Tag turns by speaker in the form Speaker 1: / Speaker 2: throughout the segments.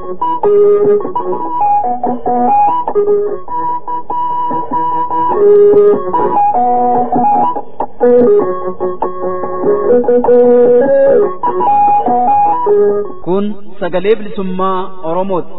Speaker 1: Kun sagalee bilisummaa Oromooti.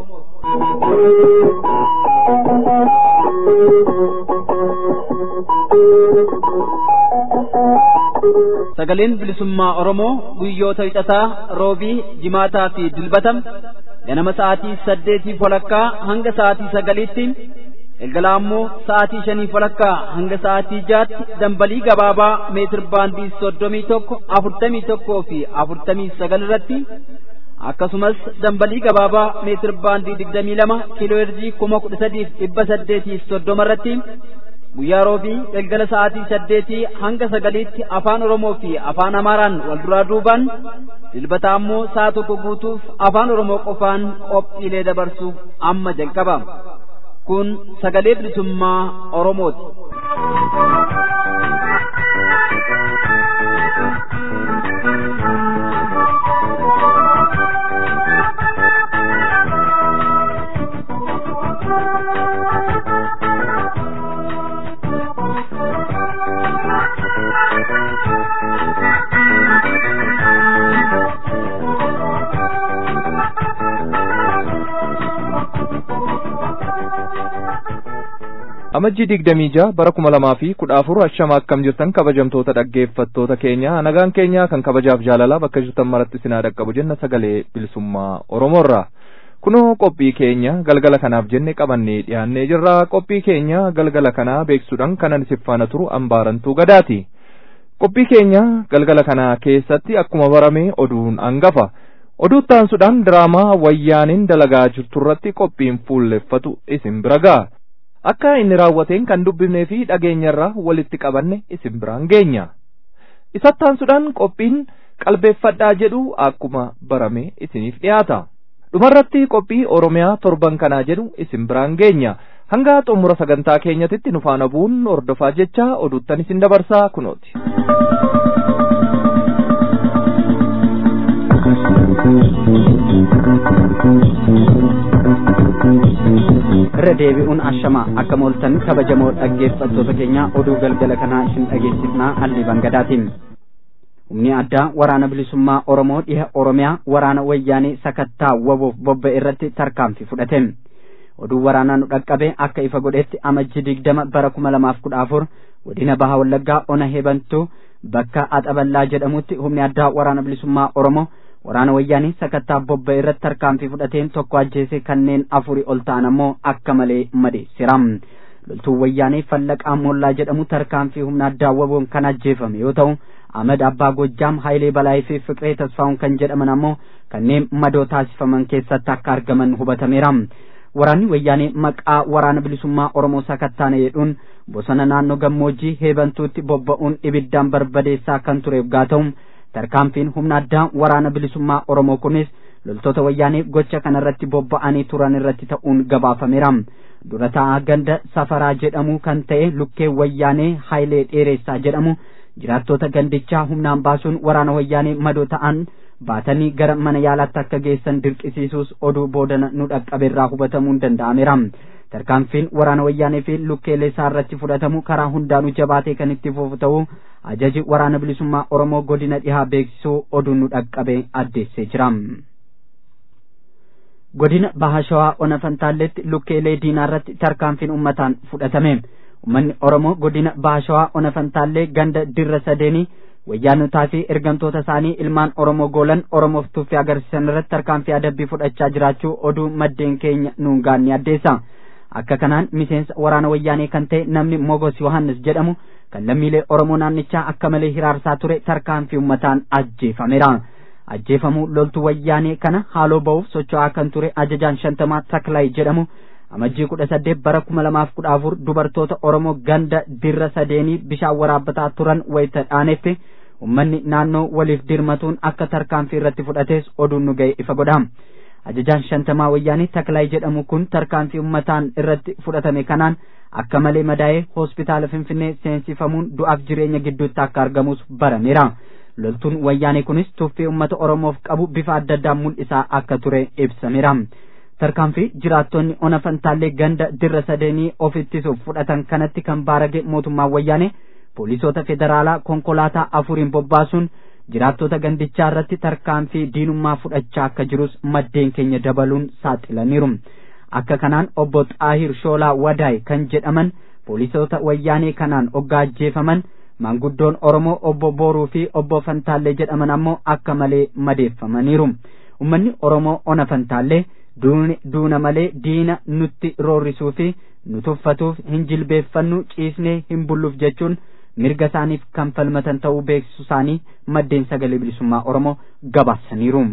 Speaker 1: Sagaleen bilisummaa Oromoo guyyoota hixataa roobii jimaataa fi dilbatam ganama sa'aatii saddeetii walakkaa hanga sa'aatii sagaliitti galgala ammoo sa'aatii shanii walakkaa hanga sa'aatii jaatti dambalii gabaabaa meetir baandii soddomii tokko afurtamii tokkoo fi afurtamii sagal irratti akkasumas dambalii gabaabaa meetir baandii digdamii lama kiiloo heerzii kuma kudha sadiif dhibba saddeetiif soddoma irratti guyyaa roobii galgala sa'aatii saddeetii hanga sagaliitti afaan oromoo fi afaan amaaraan wal duraa duubaan dilbata ammoo sa'a tokko guutuuf afaan oromoo qofaan qophiilee dabarsuuf amma jalqaba kun sagalee bilisummaa oromooti.
Speaker 2: amajjii digdamii jaha bara kuma lamaa fi kudha afur ashama akkam jirtan kabajamtoota dhaggeeffattoota keenya nagaan keenya kan kabajaaf jaalalaa bakka jirtan maratti isinaa dhaqqabu jenna sagalee bilisummaa oromoorra kunoo qophii keenya galgala kanaaf jenne qabannee dhiyaannee jirra qophii keenya galgala kanaa beeksuudhaan kanan siffaana turu ambaarantuu gadaati qophii keenya galgala kanaa keessatti akkuma barame oduun hangafa oduu taansuudhaan diraamaa wayyaaniin dalagaa jirturratti qophiin fuulleffatu isin bira ga'a akka inni raawwateen kan dubbifnee fi dhageenyarraa walitti qabanne isin biraan geenya isattaansuudhaan qophiin qalbeeffadhaa jedhu akkuma barame isiniif dhiyaata dhumarratti qophii oromiyaa torban kanaa jedhu isin biraan geenya hanga xumura sagantaa keenyatitti nu faana bu'uun hordofaa jecha oduuttan isin dabarsaa kunooti.
Speaker 3: irra deebi'uun ashamaa akka mooltan kabajamoo dhaggeeffattoota keenya oduu galgala kanaa isin dhageessifnaa hallii bangadaatiin humni addaa waraana bilisummaa oromoo dhiha oromiyaa waraana wayyaanee sakattaa waboof bobba'e irratti tarkaanfii fudhate oduu waraanaa nu dhaqqabe akka ifa godhetti amajji digdama bara kuma lamaaf kudha afur godina baha wallaggaa ona hebantuu bakka axaballaa jedhamutti humni addaa waraana bilisummaa oromoo waraana wayyaanii sakattaa bobba'e irratti tarkaanfii fudhateen tokko ajjeese kanneen afurii ol ta'an ammoo akka malee madeessira loltuun wayyaanii fallaqaa moollaa jedhamu tarkaanfii humna addaa waboon kan ajjeefame yoo ta'u Ahmad Abbaa Gojjaam Hayilee Balaayii fi Fiqiree Tasfaa'uun kan jedhaman ammoo kanneen madoo taasifaman keessatti akka argaman hubatameera. Waraanni wayyaanee maqaa waraana bilisummaa Oromoo sakattaana jedhuun bosona naannoo gammoojjii heebantuutti bobba'uun ibiddaan barbadeessaa kan tureef gaa ta'u tarkaanfiin humna addaa waraana bilisummaa Oromoo kunis loltoota wayyaanee gocha kanarratti bobba'anii turan irratti ta'uun gabaafameera. Dura taa'aa ganda safaraa jedhamu kan ta'e lukkee wayyaanee Hayilee Dheeressaa jedhamu jiraattota gandichaa humnaan baasuun waraana wayyaanee madoo ta'an baatanii gara mana yaalaatti akka geessan dirqisiisuus oduu boodana nu dhaqqabeerraa hubatamuun danda'ameera. tarkaanfiin waraana wayyaanee fi lukkeelee isaa irratti fudhatamu karaa hundaanuu jabaatee kan itti fufu ta'uu ajaji waraana bilisummaa oromoo godina dhihaa beeksisuu oduun nu dhaqqabe addeessee jira. godina bahashawaa ona fantaalletti lukkeelee diinaa irratti tarkaanfiin ummataan fudhatame ummanni oromoo godina bahashawaa ona fantaallee ganda dirra sadeenii wayyaanotaa fi ergamtoota isaanii ilmaan oromoo goolan oromoof tuffii agarsiisan irratti tarkaanfii adabbii fudhachaa jiraachuu oduu maddeen keenya nuun gaanni addeessa. akka kanaan miseensa waraana wayyaanee kan ta'e namni mogos yohannis jedhamu kan lammiilee oromoo naannichaa akka malee hiraarsaa ture tarkaanfii ummataan ajjeefameera ajjeefamuu loltuu wayyaanee kana haaloo ba'uuf socho'aa kan ture ajajaan shantamaa taklaayi jedhamu amajjii kudha saddeet bara kuma lamaaf kudha afur dubartoota oromoo ganda dirra sadeenii bishaan waraabbataa turan wayita dhaanetti ummanni naannoo waliif dirmatuun akka tarkaanfii irratti fudhates oduun nu ga'e ifa godha ajajaan shantamaa wayyaanii taklaayi jedhamu kun tarkaanfii ummataan irratti fudhatame kanaan akka malee madaa'ee hospitaala finfinnee seensifamuun du'aaf jireenya gidduutti akka argamus barameera loltuun wayyaanii kunis tuffii ummata oromoof qabu bifa adda addaan mul'isaa akka ture ibsameera tarkaanfii jiraattonni ona fantaallee ganda dirra sadeenii of ittisuuf fudhatan kanatti kan baarage mootummaan wayyaane poolisoota federaalaa konkolaataa afuriin bobbaasuun jiraattota gandichaa irratti tarkaanfii diinummaa fudhachaa akka jirus maddeen keenya dabaluun saaxilaniiru akka kanaan obbo xaahir shoolaa wadaay kan jedhaman poolisoota wayyaanee kanaan oggaajjeefaman maanguddoon oromoo obbo booruu fi obbo fantaallee jedhaman ammoo akka malee madeeffamaniiru ummanni oromoo ona fantaallee duuna malee diina nutti roorrisuu fi nu tuffatuuf hin jilbeeffannu ciisnee hin bulluuf jechuun mirga isaaniif kan falmatan ta'uu beeksisu isaanii maddeen sagalee bilisummaa oromoo gabaasaniiru.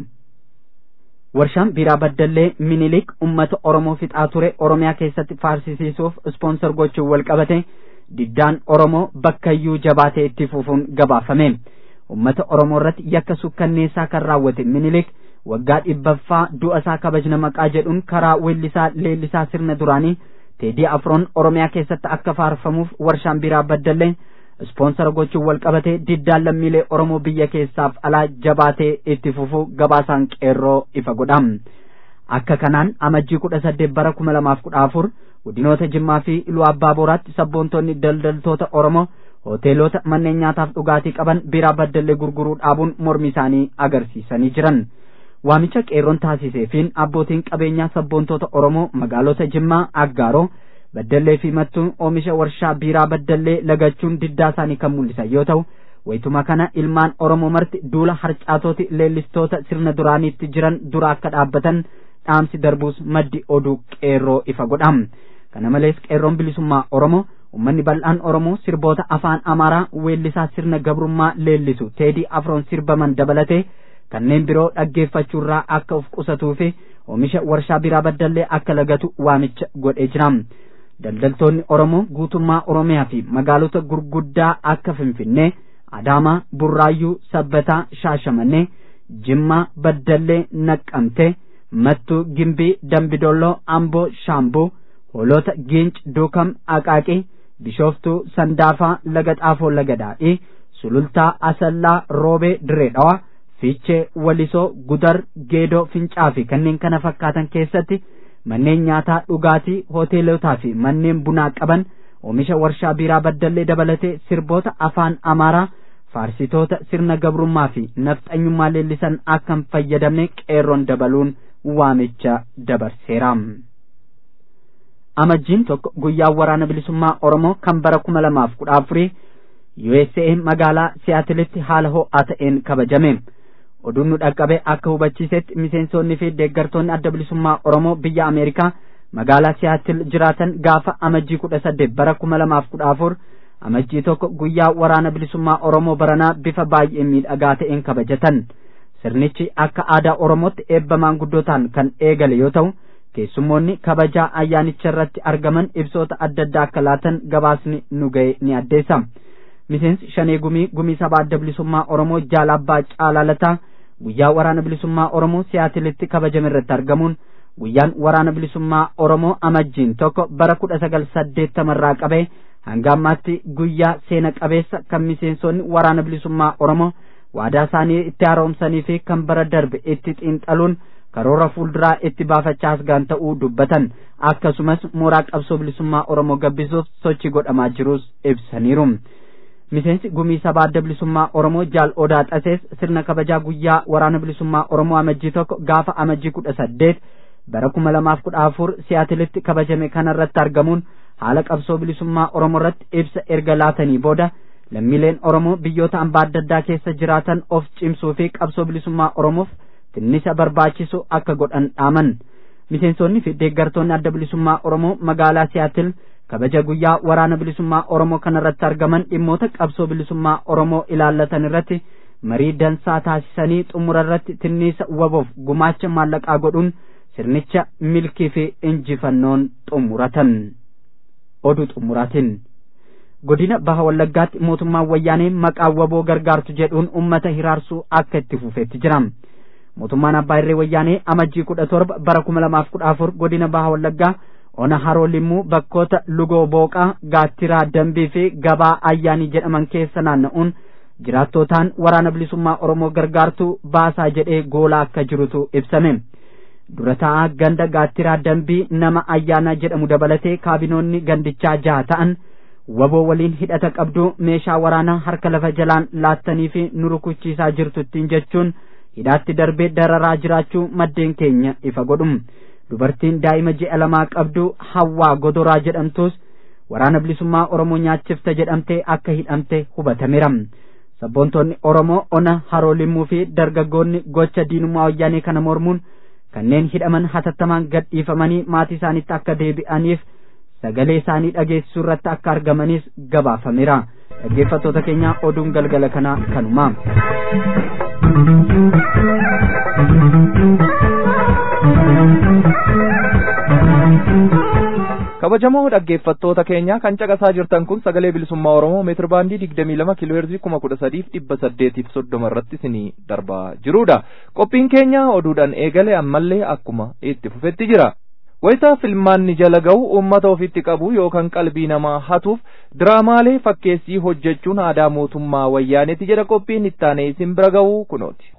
Speaker 3: warshaan biiraa baddallee minilik ummata oromoo fixaa ture oromiyaa keessatti faarsisiisuuf ispoonsar gochuun wal qabate diddaan oromoo bakkayyuu jabaatee itti fufuun gabaafame ummata oromoo irratti yakka sukkanneessaa kan raawwate minilik waggaa dhibbaffaa du'a isaa kabajna maqaa jedhuun karaa weellisaa leellisaa sirna duraanii teedii afroon oromiyaa keessatti akka faarfamuuf warshaan biiraa baddallee ispoonsara gochuun wal qabatee diddaan lammiilee oromoo biyya keessaaf alaa jabaatee itti fufuu gabaasaan qeerroo ifa godha akka kanaan amajjii kudha saddeet bara kuma lamaaf kudha afur godinoota jimmaa fi iluu abbaa booraatti sabboontonni daldaltoota oromoo hoteelota manneen nyaataaf dhugaatii qaban biiraa baddallee gurguruu dhaabuun mormi isaanii agarsiisanii jiran waamicha qeerroon taasiseefiin abbootiin qabeenyaa sabboontoota oromoo magaalota jimmaa aggaaroo baddallee fi mattuun oomisha warshaa biiraa baddallee lagachuun diddaa isaanii kan mul'isan yoo ta'u wayituma kana ilmaan oromoo marti duula harcaatooti leellistoota sirna duraaniitti jiran dura akka dhaabbatan dhaamsi darbuus maddi oduu qeerroo ifa godha kana malees qeerroon bilisummaa oromoo ummanni bal'aan oromoo sirboota afaan amaaraa weellisaa sirna gabrummaa leellisu teedii afroon sirbaman dabalatee kanneen biroo dhaggeeffachuurraa akka of qusatuu fi oomisha warshaa biiraa baddallee akka lagatu waamicha godhee jira daldaltoonni oromoo guutummaa oromiyaa fi magaalota gurguddaa akka finfinnee adaamaa burraayyuu sabbataa shaashamannee jimmaa baddallee naqqamtee mattuu gimbii dambidolloo amboo shaambuu hoolota giinc duukam aqaaqii bishooftuu sandaafaa laga xaafoo laga daadhii sulultaa asallaa roobee diree dhawaa fiichee walisoo gudar geedoo fincaa fi kanneen kana fakkaatan keessatti manneen nyaataa dhugaatii hoteelotaa fi manneen bunaa qaban oomisha warshaa biiraa baddallee dabalatee sirboota afaan amaaraa faarsitoota sirna gabrummaa fi nafxanyummaa leellisan akka hin fayyadamne qeerroon dabaluun waamicha dabarseera. amajjiin tokko guyyaa waraana bilisummaa oromoo kan bara kuma lamaaf kudha afurii USA magaalaa siyaatilitti haala ho'aa ta'een kabajame. oduun nu dhaqqabe akka hubachiisetti miseensonni fi deeggartoonni adda bilisummaa oromoo biyya ameerikaa magaalaa siyaatil jiraatan gaafa amajjii kudha saddeet bara kuma lamaaf kudha afur amajjii tokko guyyaa waraana bilisummaa oromoo baranaa bifa baay'ee miidhagaa ta'een kabajatan sirnichi akka aadaa oromootti eebba maanguddootaan kan eegale yoo ta'u keessummoonni kabajaa ayyaanicha irratti argaman ibsoota adda addaa akka laatan gabaasni nu ga'e ni addeessa miseensi shanee gumii gumii sabaa adda bilisummaa oromoo jaalabbaa caalaalataa guyyaa waraana bilisummaa oromoo siyaatilitti kabajame irratti argamuun guyyaan waraana bilisummaa oromoo amajjiin tokko bara kudha sagal saddeettamarraa qabee hanga ammaatti guyyaa seena qabeessa kan miseensonni waraana bilisummaa oromoo waadaa isaanii itti haaromsanii fi kan bara darbe itti xiinxaluun karoora fuulduraa itti baafachaa asgaan ta'uu dubbatan akkasumas mooraa qabsoo bilisummaa oromoo gabbisuuf sochii godhamaa jirus ibsaniiru. miseensi gumii sabaa adda bilisummaa oromoo jaal odaa xasees sirna kabajaa guyyaa waraana bilisummaa oromoo amajjii tokko gaafa amajjii kudha saddeet bara kuma lamaaf kudha afur siyaatilitti kabajame kanarratti argamuun haala qabsoo bilisummaa oromoo irratti ibsa erga laatanii booda lammiileen oromoo biyyoota hambaa adda addaa keessa jiraatan of cimsuu fi qabsoo bilisummaa oromoof tinnisa barbaachisu akka godhan dhaaman miseensonni fi deeggartoonni adda bilisummaa oromoo magaalaa siyaatil kabaja guyyaa waraana bilisummaa oromoo kanarratti argaman dhimmoota qabsoo bilisummaa oromoo ilaallatan irratti marii dansaa taasisanii xumura irratti tinniisa waboof gumaacha maallaqaa godhuun sirnicha milkii fi injifannoon xumuratan oduu xumuraatiin godina baha wallaggaatti mootummaan wayyaanee maqaa waboo gargaartu jedhuun ummata hiraarsuu akka itti fufeetti jira mootummaan abbaa irree wayyaanee amajjii kudha torba bara kuma lamaaf kudha afur godina baha wallaggaa ona haroo limmuu bakkoota lugoo booqaa gaattiraa dambii fi gabaa ayyaanii jedhaman keessa naanna'uun jiraattootaan waraana bilisummaa oromoo gargaartuu baasaa jedhee goolaa akka jirutu ibsame dura taa'aa ganda gaattiraa dambii nama ayyaana jedhamu dabalatee kaabinoonni gandichaa jaha ta'an waboo waliin hidhata qabdu meeshaa waraanaa harka lafa jalaan laattanii fi nu rukuchiisaa jirtu ittiin jechuun hidhaatti darbee dararaa jiraachuu maddeen keenya ifa godhum dubartiin daa'ima ji'a lamaa qabdu hawwaa godoraa jedhamtus waraana bilisummaa oromoo nyaachifta jedhamtee akka hidhamte hubatameera sabboontonni oromoo ona haroo limmuu fi dargaggoonni gocha diinummaa wayyaanee kana mormuun kanneen hidhaman hatattamaan gadhiifamanii maatii isaaniitti akka deebi'aniif sagalee isaanii dhageessisuu irratti akka argamanis gabaafameera dhaggeeffattoota keenya oduun galgala kanaa kanuma.
Speaker 2: kabajamoo dhaggeeffattoota keenya kan caqasaa jirtan kun sagalee bilisummaa oromoo meetir baandii digdamii lama kiilooheerzii kuma kudha sadiif dhibba saddeetiif soddoma irratti isinii darbaa jirudha qophiin keenya oduudhaan eegale ammallee akkuma itti fufetti jira wayitaa filmaanni jala ga'u uummata ofitti qabu yookaan qalbii namaa hatuuf diraamaalee fakkeessii hojjechuun aadaa mootummaa wayyaaneeti jedha qophiin ittaanee isin bira ga'u kunooti.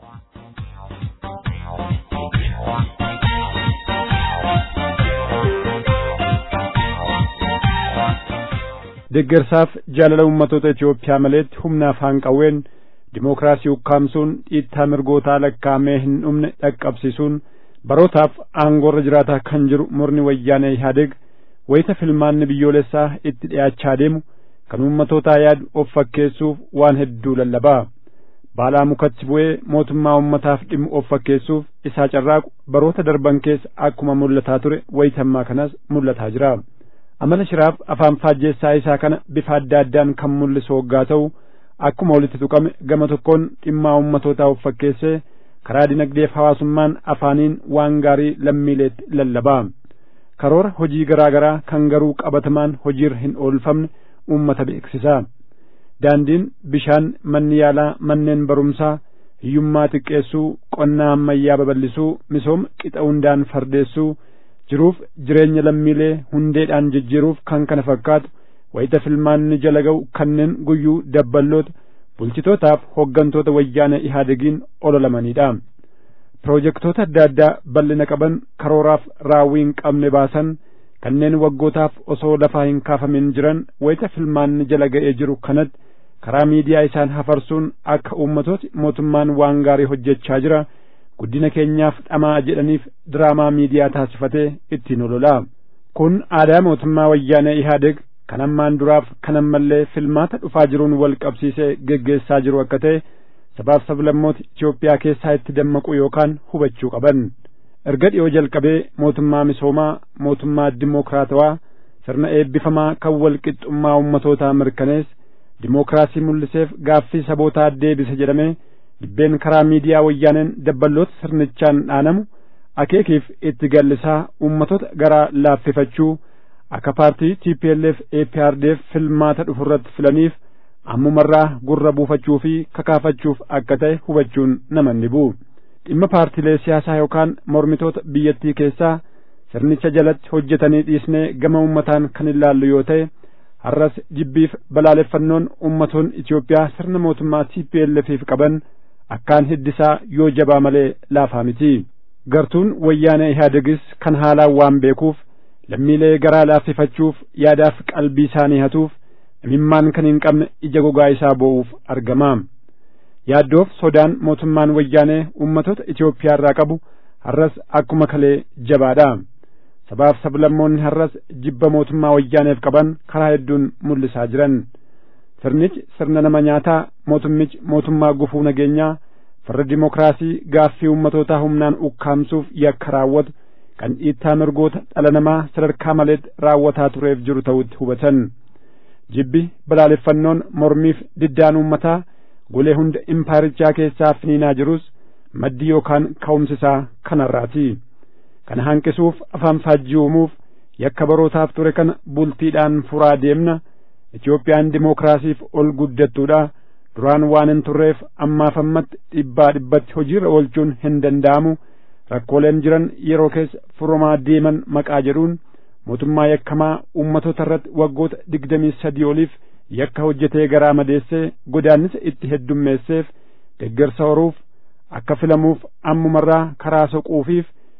Speaker 4: deeggarsaaf jaalala ummatoota Itoophiyaa maleetti humna afaan qawween dimookiraasii ukkaamsuun dhiittaa mirgootaa lakkaa'amee hin dhumne dhaqqabsiisuun barootaaf aangoorra jiraataa kan jiru murni wayyaanee Ihaadeeg wayita filmaanni biyyoolessaa itti dhiyaachaa deemu kan ummatootaa yaadu of fakkeessuuf waan hedduu lallabaa baalaa mukatti bu'ee mootummaa ummataaf dhimmu of fakkeessuuf isaa carraaqu baroota darban keessa akkuma mul'ataa ture wayitammaa kanas mul'ataa jira. amala shiraaf afaan faajjeessaa isaa kana bifa adda addaan kan mul'isu hoggaa ta'u akkuma walitti tuqame gama tokkoon dhimmaa ummatootaa of fakkeessee karaa dinagdeef hawaasummaan afaaniin waan gaarii lammiileetti lallabaa karoora hojii garaa garaa kan garuu qabatamaan hojiirra hin oolfamne uummata beeksisaa daandiin bishaan manni yaalaa manneen barumsaa hiyyummaa xiqqeessuu qonnaa ammayyaa babal'isuu misooma qixa hundaan fardeessuu jiruuf jireenya lammiilee hundeedhaan jijjiiruuf kan kana fakkaatu wayita filmaanni jala ga'u kanneen guyyuu dabballoota bulchitootaaf hoggantoota wayyaana ihaadegiin ololamanidha. Piroojektota adda addaa bal'ina qaban karooraaf raawwii hin qabne baasan kanneen waggootaaf osoo lafaa hin kaafamin jiran wayita filmaanni jala ga'ee jiru kanatti karaa miidiyaa isaan hafarsuun akka uummatooti mootummaan waan gaarii hojjechaa jira. guddina keenyaaf dhamaa jedhaniif diraamaa miidiyaa taasifatee ittiin ololaa kun aadaa mootummaa wayyaanee ihaadeg kan ammaan duraaf kan ammallee filmaata dhufaa jiruun wal qabsiisee geggeessaa jiru akka ta'e sabaaf sablammoota Itoophiyaa keessaa itti dammaqu yookaan hubachuu qaban erga dhiyoo jalqabee mootummaa misoomaa mootummaa dimookiraatawaa sirna eebbifamaa kan wal qixxummaa ummatootaa mirkanees dimookiraasii mul'iseef gaaffii sabootaa deebise jedhamee dhibbeen karaa miidiyaa wayyaaneen dabballoota sirnichaan dhaanamu akeekiif itti gallisaa ummatoota garaa laaffifachuu akka paartii TPLF APRDF filmaata dhufurratti filaniif ammumarraa gurra buufachuu fi kakaafachuuf akka ta'e hubachuun nama ni bu'u dhimma paartiilee siyaasaa yookaan mormitoota biyyattii keessaa sirnicha jalatti hojjetanii dhiisnee gama ummataan kan ilaallu yoo ta'e har'as jibbiif balaaleffannoon ummatoon Itoophiyaa sirna mootummaa TPLFiif qaban akkaan hiddisaa yoo jabaa malee laafaa miti gartuun wayyaana ihaadegis kan haalaan waan beekuuf lammiilee garaa laaffifachuuf yaadaaf qalbii isaanii hatuuf imimmaan kan hin qabne ija gogaa isaa boo'uuf argama yaaddoof sodaan mootummaan wayyaanee ummatoota Itoophiyaa irraa qabu har'as akkuma kalee jabaadha sabaaf sablammoonni har'as jibba mootummaa wayyaaneef qaban karaa hedduun mul'isaa jiran sirnichi sirna nama nyaataa mootummichi mootummaa gufuu nageenyaa farra dimookiraasii gaaffii ummatootaa humnaan ukkaamsuuf yakka raawwatu kan dhiittaa mirgoota dhala namaa sadarkaa maleetti raawwataa tureef jiru ta'utti hubatan jibbi balaaleffannoon mormiif diddaan ummataa golee hunda impaayirichaa keessaa finiinaa jirus maddii yookaan ka'umsisaa kanarraati kana hanqisuuf afaan faajjii uumuuf yakka barootaaf ture kana bultiidhaan furaa deemna Itoophiyaan dimookiraasiif ol guddattuudha duraan waan hin turreef ammaaf ammatti dhibbaa dhibbatti hojiirra oolchuun hin danda'amu rakkooleen jiran yeroo keessa furamaa deeman maqaa jedhuun mootummaa yakkamaa ummatoota irratti waggoota digdamii sadii oliif yakka hojjetee garaa madeessee godaannisa itti heddummeesseef deeggarsa horuuf akka filamuuf ammumarraa karaa soquufiif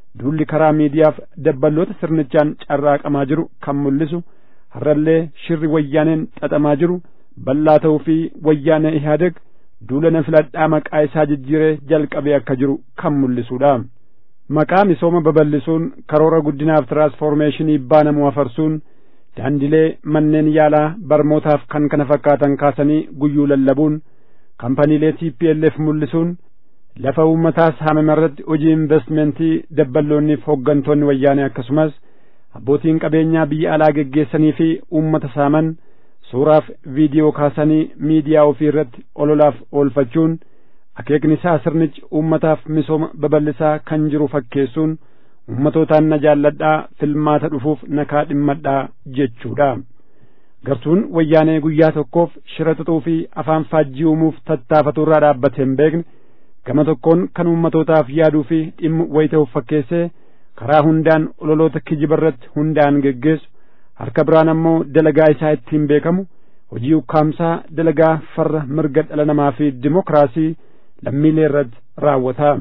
Speaker 4: duulli karaa miidiyaaf dabballoota sirnichaan carraaqamaa jiru kan mul'isu har'allee shirri wayyaaneen xaxamaa jiru bal'aa ta'uu fi wayyaana ihaadeg duula na filadhaa maqaa isaa jijjiiree jalqabee akka jiru kan mul'isuudha. Maqaa misooma babal'isuun karoora guddinaaf tiraansfoormeeshinii baanamu afarsuun daandilee manneen yaalaa barmootaaf kan kana fakkaatan kaasanii guyyuu lallabuun kampaniilee TPLF mul'isuun lafa uummataas haamame irratti hojii investmentii dabballoonniif hooggantoonni wayyaanee akkasumas abbootiin qabeenyaa biyya alaa geggeessanii fi uummata saaman suuraaf viidiyoo kaasanii miidiyaa ofii irratti ololaaf oolfachuun akeekni isaa sirnichi uummataaf misooma babal'isaa kan jiru fakkeessuun ummatootaan na jaalladhaa filmaata dhufuuf nakaa dhimmadhaa jechuudha. Gartuun wayyaanee guyyaa tokkoof shira xaxuu fi afaan faajjii uumuuf tattaafatu irraa dhaabbatee hin beekne gama tokkoon kan ummatootaaf yaaduu fi dhimmu wayita'uuf fakkeessee karaa hundaan ololoota kijiba irratti hundaan geggeessu harka biraan ammoo dalagaa isaa ittiin beekamu hojii ukkaamsaa dalagaa farra mirga dhala namaa fi dimokiraasii lammiilee irratti raawwata.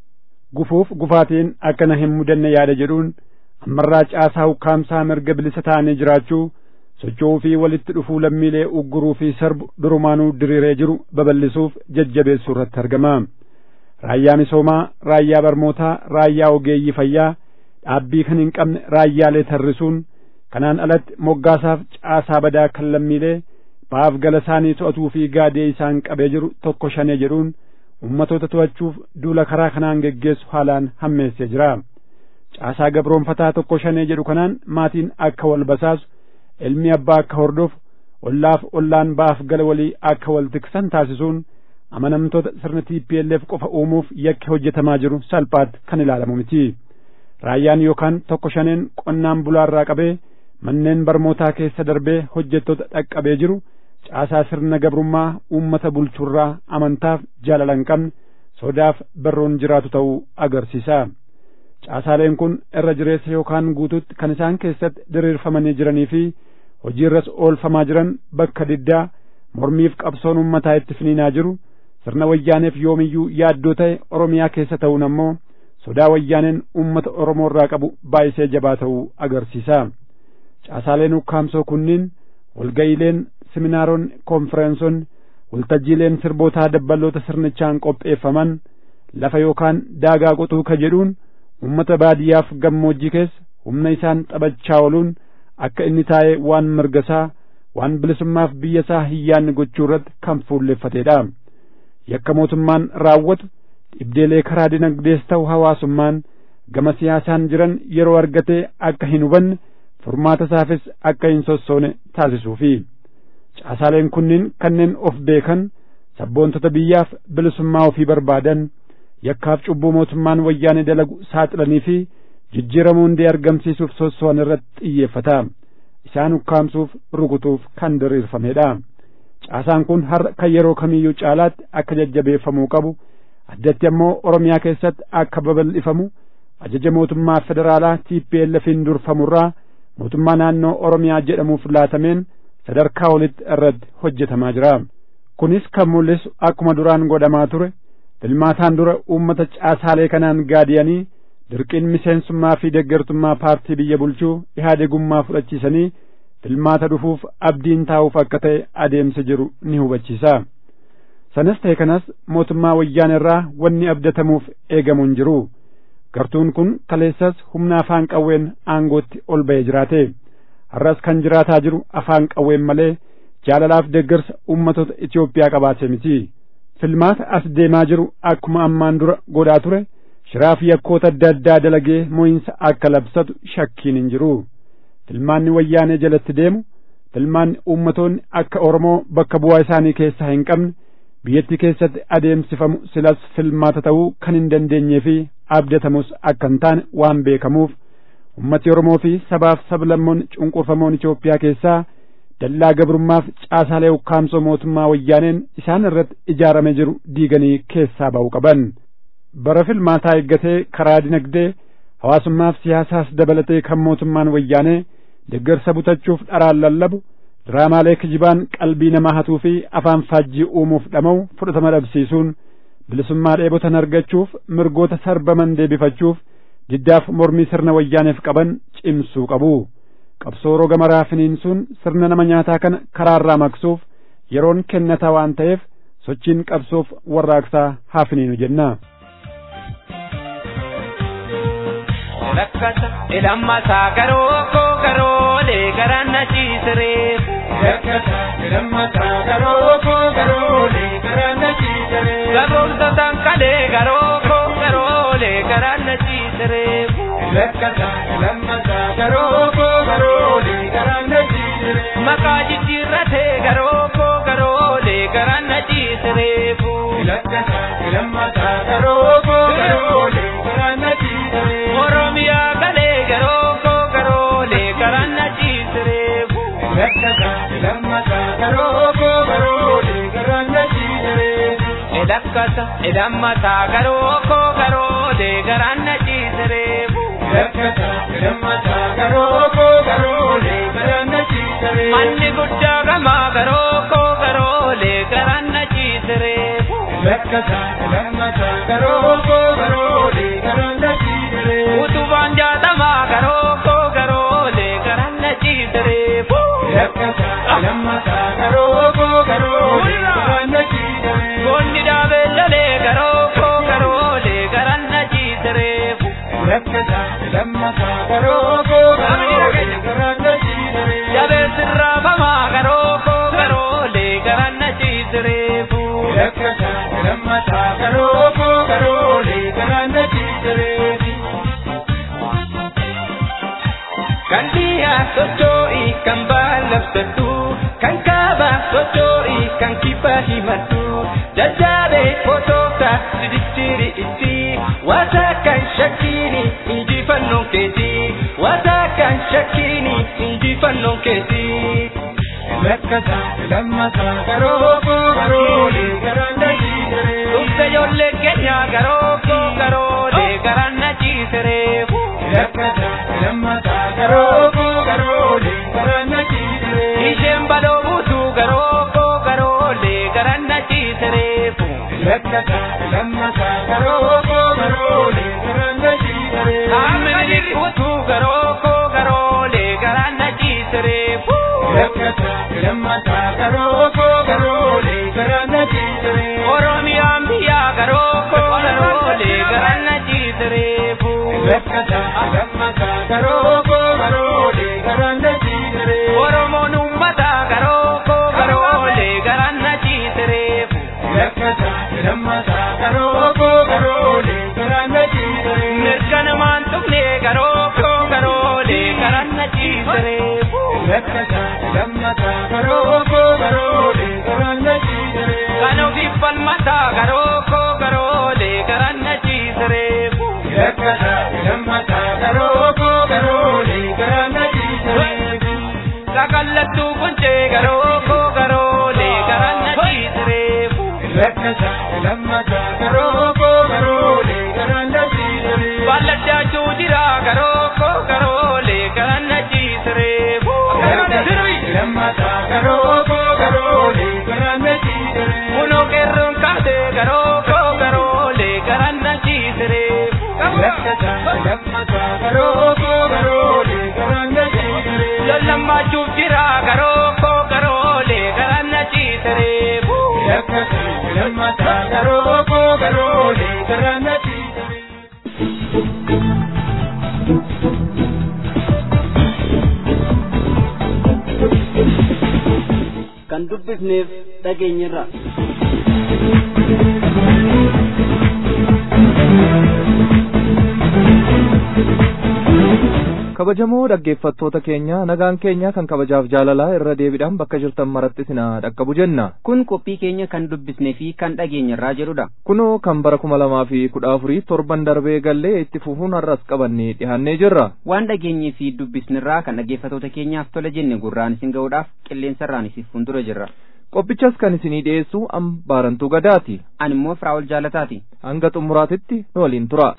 Speaker 4: gufuuf gufaatiin akkana hin mudanne yaada jedhuun ammarraa caasaa ukkaamsaa mirga bilisa ta'anii jiraachuu socho'uu fi walitti dhufuu lammiilee ugguruu fi sarbu durumaanuu diriiree jiru babal'isuuf jajjabeessuu irratti argama. Raayyaa misoomaa, raayyaa barmootaa, raayyaa ogeeyyii fayyaa, dhaabbii kan hin qabne raayyaalee tarrisuun kanaan alatti moggaasaaf caasaa badaa kan lammiilee baaf gala isaanii to'atuu fi gaadee isaan qabee jiru tokko shanee jedhuun ummatoota to'achuuf duula karaa kanaan geggeessu haalaan hammeessee jira. Caasaa gabroonfataa tokko shanee jedhu kanaan maatiin akka wal basaasu, ilmi abbaa akka hordofu, ollaaf ollaan baaf gala walii akka wal tiksan taasisuun amanamtoota sirna TPLF qofa uumuuf yakki hojjetamaa jiru salphaatti kan ilaalamu miti. Raayyaan yookaan tokko shaneen qonnaan bulaarraa qabee manneen barmootaa keessa darbee hojjettoota dhaqqabee jiru caasaa sirna gabrummaa uummata bulchurraa amantaaf jaalala hin qabne sodaaf barroon jiraatu ta'uu agarsiisa. Caasaaleen kun irra jireessa yookaan guututti kan isaan keessatti diriirfamanii jiranii fi hojiirras oolfamaa jiran bakka diddaa mormiif qabsoon uummataa itti finiinaa jiru sirna wayyaaneef yoomiyyuu yaaddoo ta'e Oromiyaa keessa ta'uun ammoo sodaa wayyaaneen uummata Oromoo irraa qabu baay'isee jabaa ta'uu agarsiisa. Caasaaleen ukkaamsoo kunniin walga'iileen seminaaronni konfereensonni waltajjiileen sirbootaa dabballoota sirnichaan qopheeffaman lafa yookaan daagaa qotuu ka jedhuun ummata baadiyyaaf gammoojjii keessa humna isaan taphachaa ooluun akka inni taa'ee waan mirgasaa waan bilisummaaf biyya isaa hiyyaanni gochuu irratti kan fuulleffateedha. Yakka mootummaan raawwatu dhibdeelee karaa dinagdees ta'u hawaasummaan gama siyaasaan jiran yeroo argatee akka hin hubanne furmaata isaafis akka hin sossoone taasisuufi. caasaaleen kunniin kanneen of beekan sabboontota biyyaaf bilisummaa ofii barbaadan yakkaaf cubbuu mootummaan wayyaanee dalagu saaxilanii fi jijjiiramuu hundee argamsiisuuf sosso'an irratti xiyyeeffata isaan ukkaamsuuf rukutuuf kan diriirfamedha caasaan kun har'a kan yeroo kamiyyuu caalaatti akka jajjabeeffamuu qabu addatti ammoo oromiyaa keessatti akka babal'ifamu ajaja mootummaa federaalaa TPLFin durfamurraa mootummaa naannoo oromiyaa jedhamuuf laatameen sadarkaa olitti irratti hojjetamaa jira. Kunis kan mul'isu akkuma duraan godhamaa ture filmaataan dura uummata caasaalee kanaan gaadiyanii dirqiin miseensummaa fi deeggartummaa paartii biyya bulchuu ihaadegummaa fudhachiisanii filmaata dhufuuf abdiin taa'uuf akka ta'e adeemsa jiru ni hubachiisa. Sanas ta'e kanas mootummaa wayyaan irraa wanni abdatamuuf eegamu hin jiru. Gartuun kun kaleessas humna afaan qawween aangootti ol ba'ee jiraate. har'as kan jiraataa jiru afaan qawween malee jaalalaaf deeggarsa ummatoota Itoophiyaa qabaate miti. Filmaata as deemaa jiru akkuma ammaan dura godhaa ture shiraaf yakkoota adda addaa dalagee mo'insa akka labsatu shakkiin hin jiru. Filmaanni wayyaanee jalatti deemu filmaanni ummatoonni akka Oromoo bakka bu'aa isaanii keessaa hin qabne biyyattii keessatti adeemsifamu silas filmaata ta'uu kan hin dandeenyee fi abdatamus akka hin taane waan beekamuuf ummati Oromoo fi sabaaf sablammoonni cunqurfamoon Itoophiyaa keessaa dallaa gabrummaaf caasaalee ukkaamsoo mootummaa wayyaaneen isaan irratti ijaarame jiru diiganii keessaa ba'uu qaban. Bara filmaataa eeggatee karaa dinagdee hawaasummaaf siyaasaas dabalatee kan mootummaan wayyaanee deeggarsa butachuuf dharaan lallabu diraamaalee kijibaan qalbii namaa hatuu fi afaan faajjii uumuuf dhama'u fudhatama dhabsiisuun bilisummaa dheebotan argachuuf mirgoota sarbaman deebifachuuf diddaaf mormii sirna wayyaaneef qaban cimsuu qabu qabsoo roga maraa finiinsuun sirna nama nyaataa kana karaarraa maqsuuf yeroon kennataa waan ta'eef sochiin qabsoof warraaqsaa haa finiinu jenna.
Speaker 5: lakkata ilammataa garoo koo garoolee garaan na ciisiree. Lakkata ilammataa garoo koo garoolee garaan na ciisiree. Gaboomtotaan kalee garoo koo garoolee garaan na ciisiree. Lakkata ilammataa garoo koo garoolee garaan na ciisiree. Maqaa jijjiirratee garoo koo garoolee garaan na ciisiree. Lakkata ilammataa garoo koo garoolee garaan na ciisiree. Oromiyaa galee garoo koo garoolee garaan na ciisiree. Lakkata ilammataa garoo koo garoolee garaan na ciisiree. Lakkata ilammataa garoo koo garoolee garaan na ciisiree. Lakkata ilammataa garoo koo garoolee garaan na ciisiree. Manni guddaa gamaa garoo koo garoolee garaan na ciisiree. Lakkata ilammataa garoo koo garoolee garaan na ciisiree. Utubaan jaatamaa garoo koo garoolee garaan na ciisiree. Lakkata ilammataa garoo koo garoolee garaan na ciisiree. Goonni dhaabee lolee garoo koo garoolee garaan na ciisiree. Lakkata ilammataa garoo koo garoolee garaan na ciisiree. Jabee sirraafamaa garoo koo garoolee garaan na ciisiree. Lakkata ilammataa garoo koo garoolee garaan na ciisiree. Kan dhiyaa socho'ii kan baallabsattu kan kaabaa socho'ii kan kibba himattu jajjaabee fotoota sidichiri itti wata kan shakkiini injifannoon keeti wata kan shakkiini injifannoon keeti. Lakkata lammataa garoo koo garoolee garaan na ciisiree. Dhufte ijoollee keenya garoo koo garoolee garaan na ciisiree. Lakkata lammataa garoo koo garoolee garaan na ciisiree. Isheen baloo buutuu garoo koo garoolee garaan na ciisiree. Lakkata lammataa garoo koo garoolee garaan na ciisiree. Haamni dhiquutuu garoo koo garoolee garaan na ciisiree. Lakkata lammataa garoo koo garoolee garaan na ciisiree. Oromiyaan biyyaa garoo koo garoolee garaan na ciisiree. Lakkata lammataa garoo koo garoolee garaan na ciisiree. Oromoon uummataa garoo koo garoolee garaan na ciisiree. Lakkata lammataa garoo koo garoolee garaan na ciisiree. Mirga namaan tuqnee garoo koo garoolee garaan na ciisiree. Lakkata lammataa garoo koo garoolee garaan na ciisiree. Kan ofiif falmataa garoo koo garoolee garaan na ciisiree. Lakkata lammataa garoo koo garoolee garaan na ciisiree. Sakallattuu kuncee garoo koo garoolee garaan na ciisiree. Lakkata lammataa garoo koo garoolee garaan na ciisiree. Balladdaachuu jira garoo koo garoolee garaan na ciisiree. Lammataa garoo koo garoolee garaan na ciisiree. Kunoo qeerroon kaatee garoo koo garoolee garaan na ciisiree. Lakkata lammataa garoo koo garoolee garaan na ciisiree. Lollamaachuuf jira garoo koo garoolee garaan na ciisiree. Lakkata lammataa garoo koo garoolee garaan na ciisiree.
Speaker 1: kan dubbifneef dhageenyirra.
Speaker 2: kabajamoo dhaggeeffattoota keenya nagaan keenya kan kabajaaf jaalalaa irra deebiidhaan bakka jirtan maratti sinaa dhaqqabu jenna
Speaker 3: kun qophii keenya kan dubbisnee fi kan dhageenyarraa jedhudha
Speaker 2: kunoo kan bara kuma lamaa fi kudha afurii torban darbee gallee itti fufuun har'as qabannee dhihaannee jirra
Speaker 3: waan dhageenyee fi dubbisnirraa kan dhaggeeffattoota keenyaaf tola jenne gurraan isin ga'uudhaaf qilleensarraan isin fuuldura jirra
Speaker 2: qophichas kan isinii dhiyeessu ambaarantuu gadaati
Speaker 3: ani immoo firaa'ol jaalataati
Speaker 2: hanga xumuraatitti nu waliin tura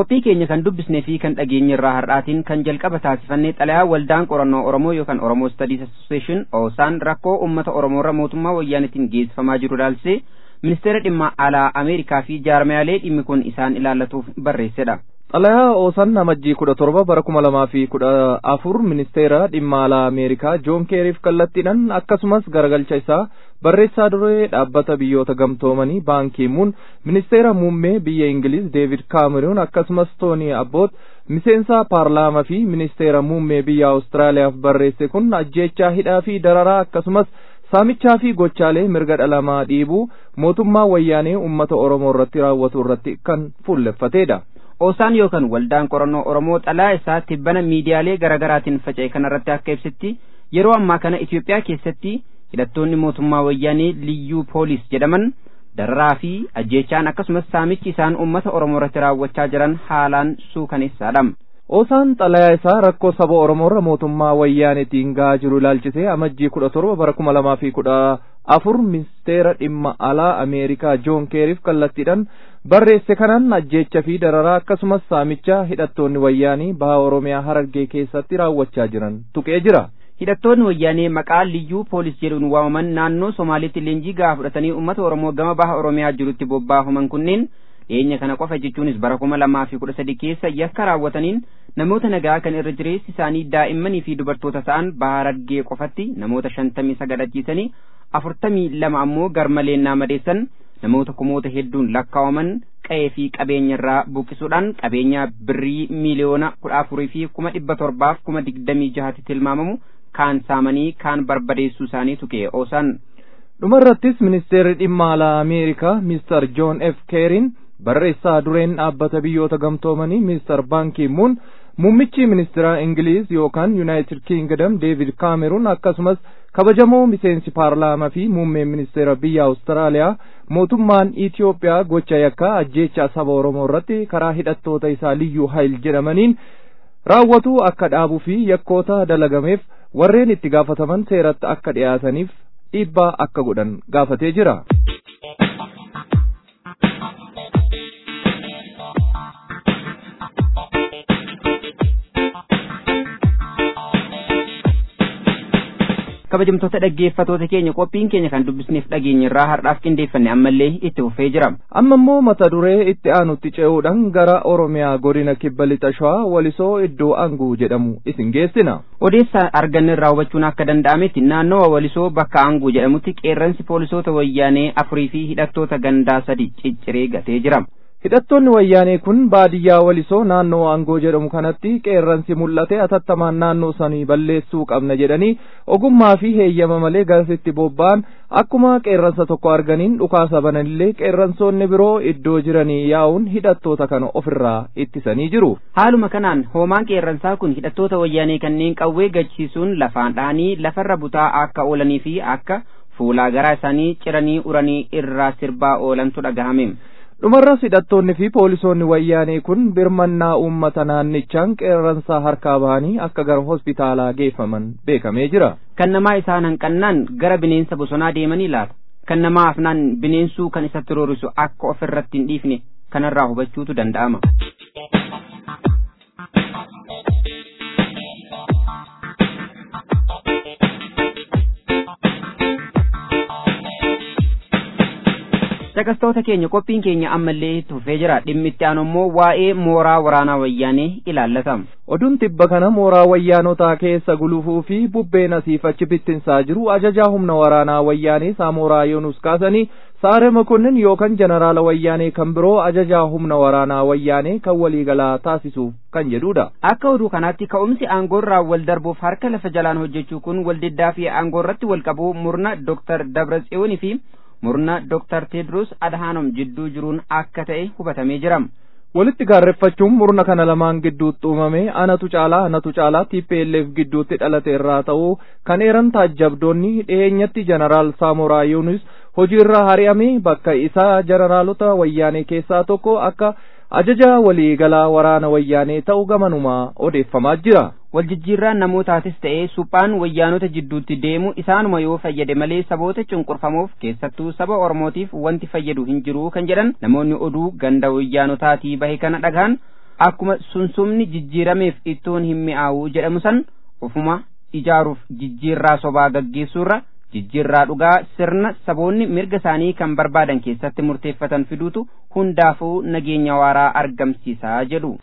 Speaker 3: qophii keenya kan dubbisnee fi kan dhageenye irraa har'aatiin kan jalqaba taasifannee xalayaa waldaan qorannoo oromoo yookaan oromoo studies association oosaan rakkoo uummata oromoorra mootummaa wayyaanitiin geessifamaa jiru ilaalchisee ministeera dhimma alaa ameerikaa fi jaarmayaalee dhimmi kun isaan ilaallatuuf barreessedha.
Speaker 2: xalayaa oosan amajjii kudha torba bara kuma lamaa fi kudha afur ministeera dhimma alaa ameerikaa joon keeriif kallattiidhaan akkasumas garagalcha isaa barreessaa duree dhaabbata biyyoota gamtoomanii baankiimuun ministeera muummee biyya ingiliz deevid kaameruun akkasumas toonii abboot miseensa paarlaamaa fi ministeera muummee biyya awustiraaliyaaf barreesse kun ajjeechaa hidhaa fi dararaa akkasumas saamichaa fi gochaalee mirga dhalamaa dhiibuu mootummaa wayyaanee ummata oromoo irratti raawwatu irratti kan fuulleffateedha.
Speaker 3: Oosaan yookaan waldaan qorannoo Oromoo xalayaa isaa tibbana miidiyaalee garaagaraatiin faca'e kanarratti akka ibsetti yeroo ammaa kana Itoophiyaa keessatti hidhattoonni mootummaa wayyaanee liyyuu poolis jedhaman dararaa fi ajjeechaan akkasumas saamichi isaan uummata Oromoo irratti raawwachaa jiran haalaan suukaneessaadha.
Speaker 2: Oosaan xalayaa isaa rakkoo saba Oromoorra mootummaa wayyaanetiin gahaa jiru ilaalchisee amajjii kudha torba bara kuma lamaa fi kudha afur ministeera dhimma alaa Ameerikaa Joon Keeriif kallattiidhaan barreesse kanaan ajjeecha fi dararaa akkasumas saamicha hidhattoonni wayyaanii baha Oromiyaa Harargee keessatti raawwachaa jiran tuqee jira.
Speaker 3: Hidhattoonni wayyaanee maqaa liyyuu poolis jedhuun waamaman naannoo Somaaliitti leenjii gahaa fudhatanii uummata Oromoo gama baha Oromiyaa jirutti bobbaafaman kunneen dhiyeenya kana qofa jechuunis bara kuma lamaa fi kudha sadi keessa yakka raawwataniin namoota nagaa kan irra jireessi isaanii daa'immanii fi dubartoota ta'an baha Harargee qofatti namoota shantamii sagal ajjeesanii afurtamii lama ammoo garmaleennaa madeessan namoota kumoota hedduun lakkaawaman qa'ee fi qabeenya irraa buqqisuudhaan qabeenya birrii miiliyoona kudha afurii fi kuma dhibba torbaaf kuma digdamii jahatti tilmaamamu kaan saamanii kaan barbadeessuu isaanii tuqee oosan.
Speaker 2: dhumarrattis ministeerri dhimma alaa ameerikaa mister joon f keerin barreessaa dureen dhaabbata biyyoota gamtoomanii mister baankiimuun muummichi ministeera ingiliz yookaan yuunaayitid kiingdom deevid kaameruun akkasumas kabajamoo miseensi paarlaamaa fi muummeen ministeera biyya awustiraaliyaa mootummaan Itiyoophiyaa gocha yakkaa ajjeechaa saba Oromoo irratti karaa hidhattoota isaa liyyuu hayil jedhamaniin raawwatu akka dhaabuu fi yakkoota dalagameef warreen itti gaafataman seeratti akka dhiyaataniif dhiibbaa akka godhan gaafatee jira.
Speaker 3: kabajamtoota dhaggeeffatoota keenya qophiin keenya kan dubbisneef dhageenya irraa har'aaf qindeeffanne ammallee itti fufee jira.
Speaker 2: amma immoo mata duree itti aanutti ce'uudhaan gara oromiyaa godina kibba lixa shawaa walisoo iddoo anguu jedhamu isin geessina.
Speaker 3: odeessa arganne irraa hubachuun akka danda'ametti naannawa walisoo bakka anguu jedhamutti qeerransi poolisoota wayyaanee afurii fi hidhattoota gandaa sadi cicciree gatee jira.
Speaker 2: hidhattoonni wayyaanee kun baadiyyaa walisoo naannoo aangoo jedhamu kanatti qeerransi mul'ate atattamaan naannoo sanii balleessuu qabna jedhanii ogummaa fi heeyyama malee garasitti bobba'an akkuma qeerransa tokko arganiin dhukaasa bananillee qeerransoonni biroo iddoo jiranii yaa'uun hidhattoota kana ofirraa ittisanii jiru.
Speaker 3: haaluma kanaan hoomaan qeerransaa kun hidhattoota wayyaanee kanneen qawwee gachisiisuun lafaan dhahanii lafarra butaa akka oolanii fi akka fuulaa garaa isaanii ciranii uranii irraa sirbaa oolantu dhagahame.
Speaker 2: dhumarras hidhattoonni fi poolisoonni wayyaanee kun birmannaa uummata naannichaan qeerransaa harkaa bahanii akka gara hospitaalaa geeffaman beekamee jira.
Speaker 3: kan namaa isaan hanqannaan gara bineensa bosonaa deemanii laata kan namaa afnaan bineensuu kan isatti roorisu akka of irratti hin dhiifne kanarraa hubachuutu danda'ama. Dhaggeeffattoota keenya qophiin keenya ammallee itti fufee jira dhimmi itti aanu immoo waa'ee mooraa waraanaa wayyaanee ilaallata.
Speaker 2: Oduun tibba kana mooraa wayyaanotaa keessa gulufuu fi bubbeen asiif achi bittinsaa jiru ajajaa humna waraanaa wayyaanee Saamoraa Yoonus kaasanii Saare Makonnin yookaan jeneraala wayyaanee kan biroo ajajaa humna waraanaa wayyaanee kan waliigalaa taasisuuf kan jedhudha.
Speaker 3: Akka oduu kanaatti ka'umsi aangoorraa wal darbuuf harka lafa jalaan hojjechuu kun waldiddaa fi aangoorratti wal qabuu murna Dr. Dabratsiyoonii fi murna Dr. Tedros Adhanom jidduu jiruun akka ta'e hubatamee jira.
Speaker 2: walitti gaarreeffachuun murna kana lamaan gidduutti uumame anatu caalaa anatu caalaa TPLF gidduutti dhalate irraa ta'uu kan eeran taajjabdoonni dhiyeenyatti jeneraal Saamoraa Yuunus hojiirra hari'ame bakka isaa jeneraalota wayyaanee keessaa tokko akka ajaja waliigalaa waraana wayyaanee ta'uu gamanumaa odeeffamaa jira.
Speaker 3: Waljijjiirraan namootaatis ta'ee suphaan wayyaanota jidduutti deemu isaanuma yoo fayyade malee saboota cunqurfamuuf keessattuu saba Oromootiif wanti fayyadu hin jiru kan jedhan namoonni oduu ganda wayyaanotaatii bahe kana dhagaan
Speaker 6: akkuma sunsumni jijjiirameef ittoon hin mi'aawu jedhamu san ofuma ijaaruuf jijjiirraa sobaa gaggeessuurra jijjiirraa dhugaa sirna saboonni mirga isaanii kan barbaadan keessatti murteeffatan fiduutu hundaafuu nageenya waaraa argamsiisaa jedhu.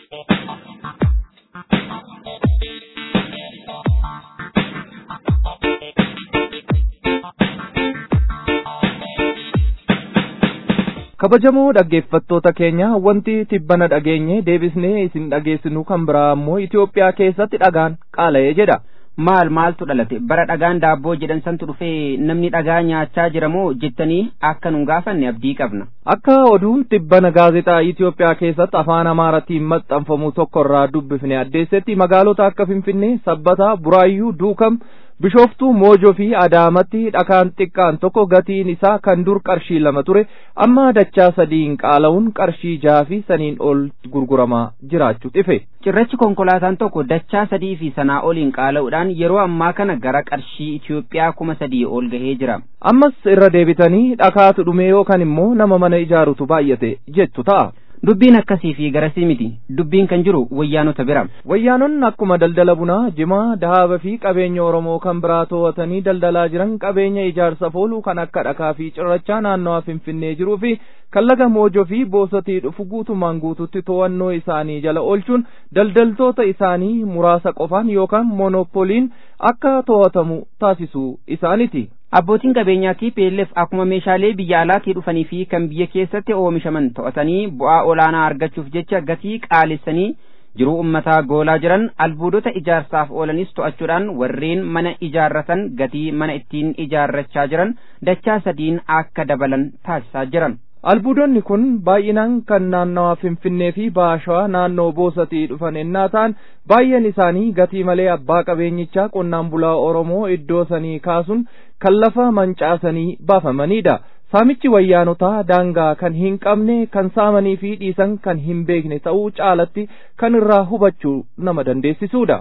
Speaker 2: kabajamoo dhaggeeffattoota keenya wanti tibbana dhageenye deebisnee isin dhageessinu kan biraa ammoo Itoophiyaa keessatti dhagaan qaala'ee jedha.
Speaker 6: maal maaltu dhalate bara dhagaan daabboo jedhan santu dhufee namni dhagaa nyaachaa jiramoo jettanii akka nun gaafanne abdii qabna.
Speaker 2: Akka oduun tibbana gaazexaa Itoophiyaa keessatti afaan Amaaratiin maxxanfamu tokko irraa dubbifne addeessetti magaalota akka Finfinnee, Sabbataa, Buraayyuu, Duukam, Bishooftuu, Moojoo fi Adaamatti dhakaan xiqqaan tokko gatiin isaa kan dur qarshii lama ture amma dachaa sadiin qaala'uun qarshii jaha fi saniin ol gurguramaa jiraachuu ife.
Speaker 6: Cirrachi konkolaataan tokko dachaa sadii fi sanaa oliin qaala'uudhaan yeroo ammaa kana gara qarshii Itoophiyaa kuma sadii ol gahee jira.
Speaker 2: Ammas irra deebitanii dhakaatu dhume yookaan immoo nama mana ijaarutu baay'ate jettu ta'a.
Speaker 6: Dubbiin akkasii fi garasii miti. Dubbiin kan jiru wayyaanota bira.
Speaker 2: Wayyaanonni akkuma daldala bunaa, jimaa, dahaaba fi qabeenya Oromoo kan biraa to'atanii daldalaa jiran qabeenya ijaarsaaf oolu kan akka dhakaa fi cirrachaa naannawaa Finfinnee jiruu fi kan laga Moojoo fi Boosatii dhufu guutumaan guututti to'annoo isaanii jala oolchuun daldaltoota isaanii muraasa qofaan yookaan moonopoliin akka to'atamu taasisuu isaaniti.
Speaker 6: Abbootiin qabeenyaa TPLF akkuma meeshaalee biyya alaatii dhufanii fi kan biyya keessatti oomishaman to'atanii bu'aa olaanaa argachuuf jecha gatii qaalessanii jiruu ummataa goolaa jiran albuudota ijaarsaaf oolanis to'achuudhaan warreen mana ijaarratan gatii mana ittiin ijaarrachaa jiran dachaa sadiin akka dabalan taasisaa jiran.
Speaker 2: Albuudonni kun baay'inaan kan naannawaa Finfinnee fi Baashawaa naannoo Boosatii dhufan ennaa ta'an baay'een isaanii gatii malee abbaa qabeenyichaa qonnaan bulaa Oromoo iddoo sanii kaasuun kan lafa mancaasanii baafamanidha. Saamichi wayyaanotaa daangaa kan hin qabne kan saamanii fi dhiisan kan hin beekne ta'uu caalatti kan irraa hubachuu nama dandeessisuudha.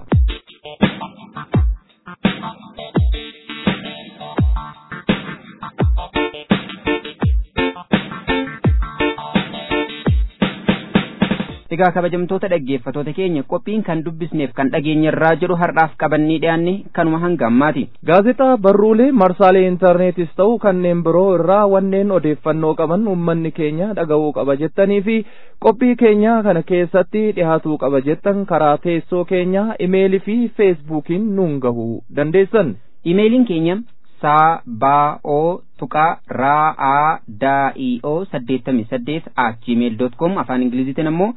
Speaker 6: Egaa kabajamtoota dhaggeeffatoota keenya qophiin kan dubbisneef kan dhageenyarraa jedhu har'aaf qabannee dhiyaanne kanuma hanga ammaati.
Speaker 2: Gaazexaa barruulee marsaalee intarneetis ta'u kanneen biroo irraa wanneen odeeffannoo qaban uummanni keenya dhaga'uu qaba jettanii fi qophii keenya kana keessatti dhihaatuu qaba jettan karaa teessoo keenyaa imeelii fi feesbuukiin nuun gahuu dandeessan.
Speaker 6: Imeeliin keenya saa baa oo tuqaa raa aa daa ii oo saddeettamii saddeet at gmail dot com afaan ingiliziitiin ammoo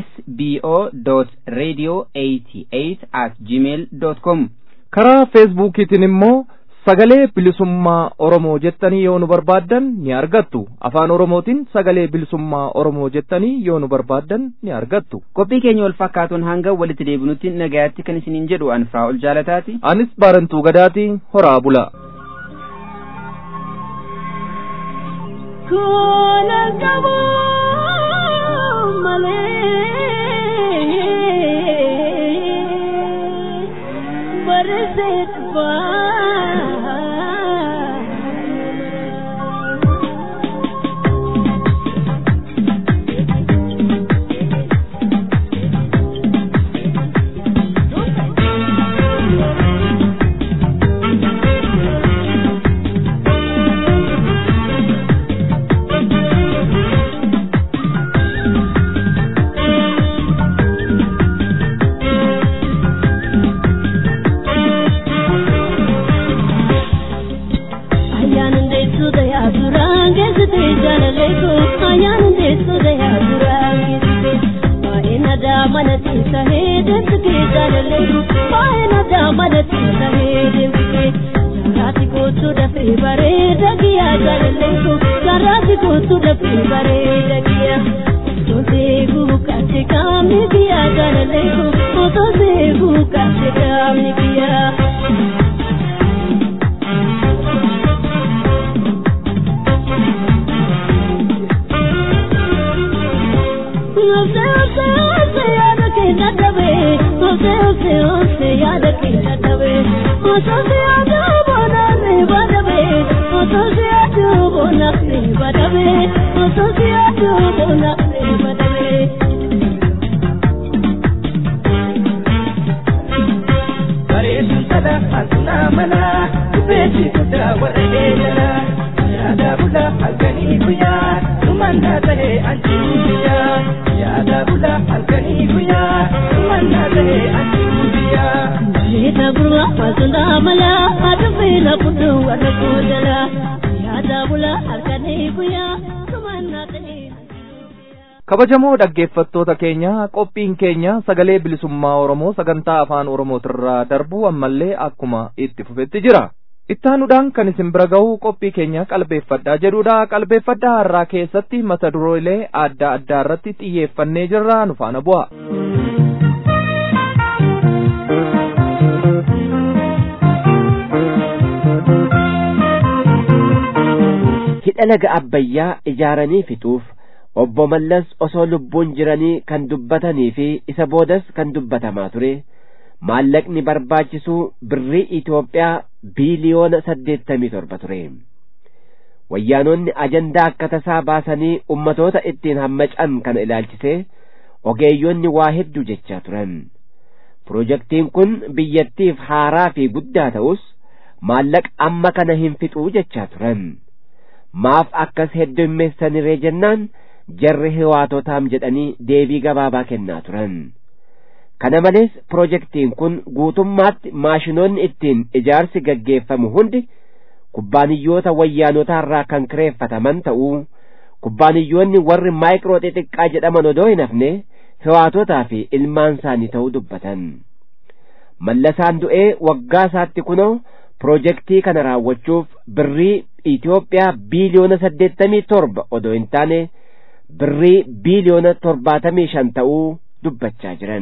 Speaker 6: sbo.radio88 at gmail.com
Speaker 2: karaa feesbuukiitiin immoo sagalee bilisummaa oromoo jettanii yoo nu barbaaddan ni argattu afaan oromootiin sagalee bilisummaa oromoo jettanii yoo nu barbaaddan ni argattu
Speaker 6: qophii keenya wal fakkaatuun hanga walitti deebinutti nagayaatti kan isiniin jedhu anfraa ol jaalataati
Speaker 2: anis baarantuu gadaati horaa bula
Speaker 7: Kuna qabu malee barreessee dhufaa. jala yaada bula halkanii guyyaa sumannaa ta'e.
Speaker 2: kabajamoo dhaggeeffattoota keenya qophiin keenya sagalee bilisummaa oromoo sagantaa afaan oromootirraa darbuu ammallee akkuma itti fufetti jira ittaanuudhaan kan isin bira ga'u qophii keenya qalbeeffadhaa jedhudha qalbeeffadhaa har'aa keessatti mata duroolee adda addaa irratti xiyyeeffannee jirra nu faana bu'a.
Speaker 8: hidha laga abbayyaa ijaaranii fixuuf obbo Mallas osoo lubbuun jiranii kan dubbatanii fi isa boodas kan dubbatamaa ture maallaqni barbaachisu birrii Itoophiyaa biiliyoona saddeettamii torba ture. Wayyaanonni ajandaa akka tasaa baasanii ummatoota ittiin hammacan kana ilaalchisee ogeeyyonni waa hedduu jechaa turan. Pirojektiin kun biyyattiif haaraa fi guddaa ta'us maallaqa amma kana hin fixuu jechaa turan. Maaf akkas heddummeessaniree jennaan jarri hiwaatotaam jedhanii deebii gabaabaa kennaa turan. Kana malees pirojektiin kun guutummaatti maashinoonni ittiin ijaarsi gaggeeffamu hundi kubbaaniyyoota wayyaanotaa irraa kan kireeffataman ta'uu kubbaaniyyoonni warri maayikiroo xixiqqaa jedhaman odoo hin hafne hiwaatotaa fi ilmaan isaanii ta'uu dubbatan. Mallasaan du'ee waggaa isaatti kunoo pirojektii kana raawwachuuf birrii Itoophiyaa biiliyoona saddeettamii torba odoo hin taane birrii biiliyoona torbaatamii shan ta'uu dubbachaa jiran.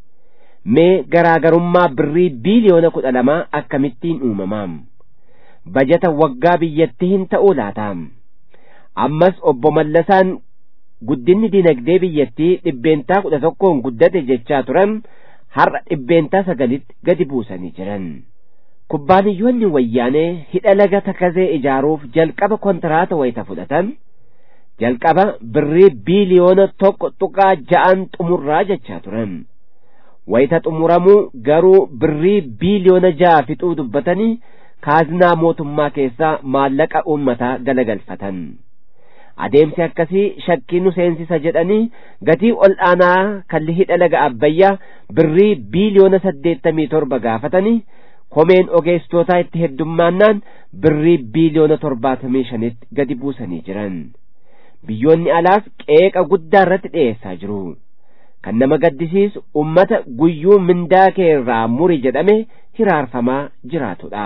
Speaker 8: Mee garaagarummaa birrii biiliyoona kudha lamaa akkamittiin uumamaam? Bajata waggaa biyyattii hin ta'uu laataam? Ammas obbo Mallasaan guddinni dinagdee biyyattii dhibbeentaa kudha tokkoon guddate jechaa turan har'a dhibbeentaa sagalitti gadi buusanii jiran. Kubbaaniyyoonni wayyaanee hidha laga takazee ijaaruuf jalqaba kontiraata wayita fudhatan jalqaba birrii biiliyoona tokko tuqaa ja'an xumurraa jechaa turan. Wayita xumuramuu garuu birrii biiliyoona ja'a fixuu dubbatanii kaaznaa mootummaa keessaa maallaqa uummataa galagalfatan. Adeemsi akkasii shakkii nu seensisa jedhanii gatii ol aanaa kan hidha laga abbayyaa birrii biiliyoona saddeettamii torba gaafatanii komeen ogeessitootaa itti heddummaannaan birrii biiliyoona torbaatamii shanitti gadi buusanii jiran. Biyyoonni alaas qeeqa guddaa irratti dhiyeessaa jiru. Kan nama gaddisiisu ummata guyyuu mindaa kee irraa muri jedhame hiraarfamaa jiraatudha.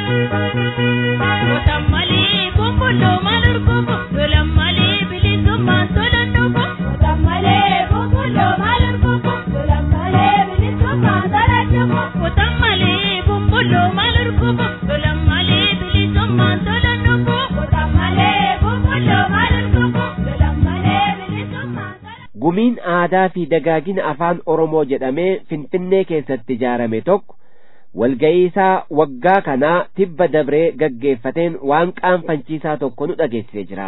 Speaker 8: Gumiin aadaa fi dagaagina afaan Oromoo jedhamee Finfinnee keessatti ijaarame tokko walga'ii isaa waggaa kanaa tibba dabree gaggeeffateen waan qaanfachiisaa tokko nu dhageessisee jira.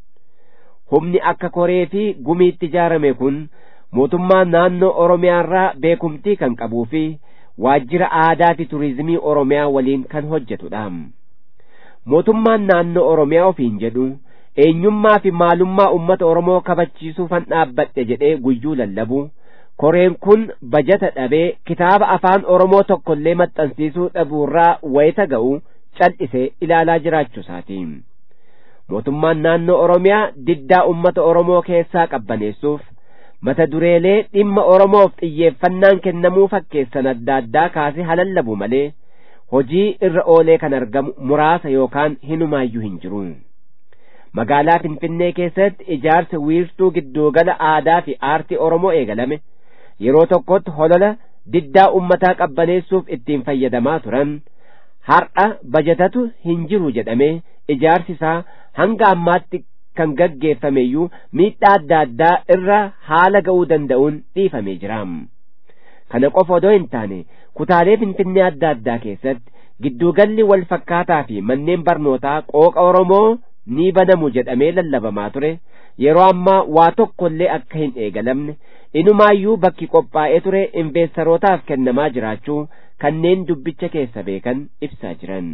Speaker 8: Humni akka koree fi gumiitti ijaarame kun mootummaa naannoo Oromiyaarraa beekumtii kan qabuu fi waajjira aadaa fi turizimii Oromiyaa waliin kan hojjetudha. Mootummaan naannoo Oromiyaa ofiin jedhu eenyummaa fi maalummaa ummata Oromoo kabachiisuufan dhaabbadhe jedhee guyyuu lallabu koreen kun bajata dhabee kitaaba afaan Oromoo tokkollee maxxansiisuu dhabuurraa wayita ga'u cal'isee ilaalaa jiraachuu isaati. Mootummaan naannoo Oromiyaa diddaa ummata Oromoo keessaa qabbaneessuuf mata dureelee dhimma Oromoof xiyyeeffannaan kennamuu fakkeessan adda addaa kaasee halallabu malee hojii irra oolee kan argamu muraasa yookaan hinumaayyuu hin jiru. magaalaa Finfinnee keessatti ijaarsa wiirtuu giddugala aadaa fi aartii Oromoo eegalame yeroo tokkotti holola diddaa ummataa qabbaneessuuf ittiin fayyadamaa turan har'a bajatatu hin jiru jedhamee ijaarsi isaa hanga ammaatti kan gaggeeffameyyuu miidhaa adda addaa irra haala ga'uu danda'uun dhiifamee jira. Kana qofa odoo hin taane kutaalee Finfinnee adda addaa keessatti giddugalli wal fakkaataa fi manneen barnootaa qooqa Oromoo ni banamu jedhamee lallabamaa ture yeroo ammaa waa tokkollee akka hin eegalamne inumaayyuu bakki qophaa'ee ture investarootaaf kennamaa jiraachuu kanneen dubbicha keessa beekan ibsaa jiran.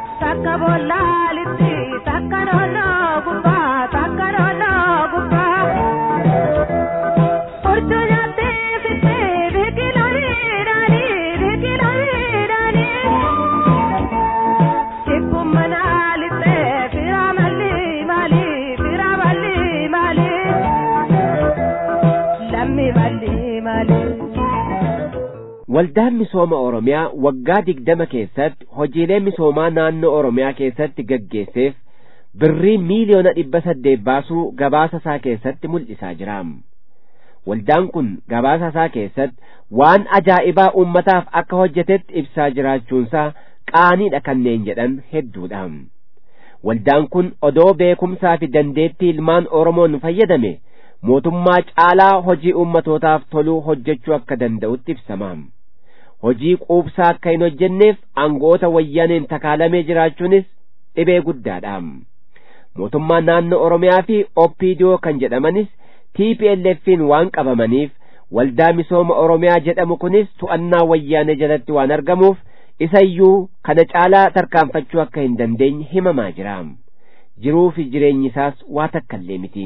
Speaker 7: Takka bollaa litti takka nooloo gubbaa takka nooloo gubbaa.
Speaker 8: waldaan misooma oromiyaa waggaa digdama keessatti hojiilee misoomaa naannoo oromiyaa keessatti gaggeesseef birrii miiliyoona dhibba saddeet baasuu gabaasa isaa keessatti mul'isaa jira waldaan kun gabaasa isaa keessatti waan ajaa'ibaa uummataaf akka hojjetetti ibsaa jiraachuunsaa qaaniidha kanneen jedhan hedduudha waldaan kun odoo beekumsaa fi dandeettii ilmaan oromoon fayyadame mootummaa caalaa hojii ummatootaaf toluu hojjechuu akka danda'utti ibsama hojii quubsaa akka hin hojjenneef aangoota wayyaaneen takaalamee jiraachuunis dhibee guddaadha mootummaan naannoo oromiyaa fi oppiidiyoo kan jedhamanis tplf'n waan qabamaniif waldaa misooma oromiyaa jedhamu kunis to'annaa wayyaanee jalatti waan argamuuf isayyuu kana caalaa tarkaanfachuu akka hin dandeenye himamaa jira jiruu fi jireenyi isaas waa takkallee miti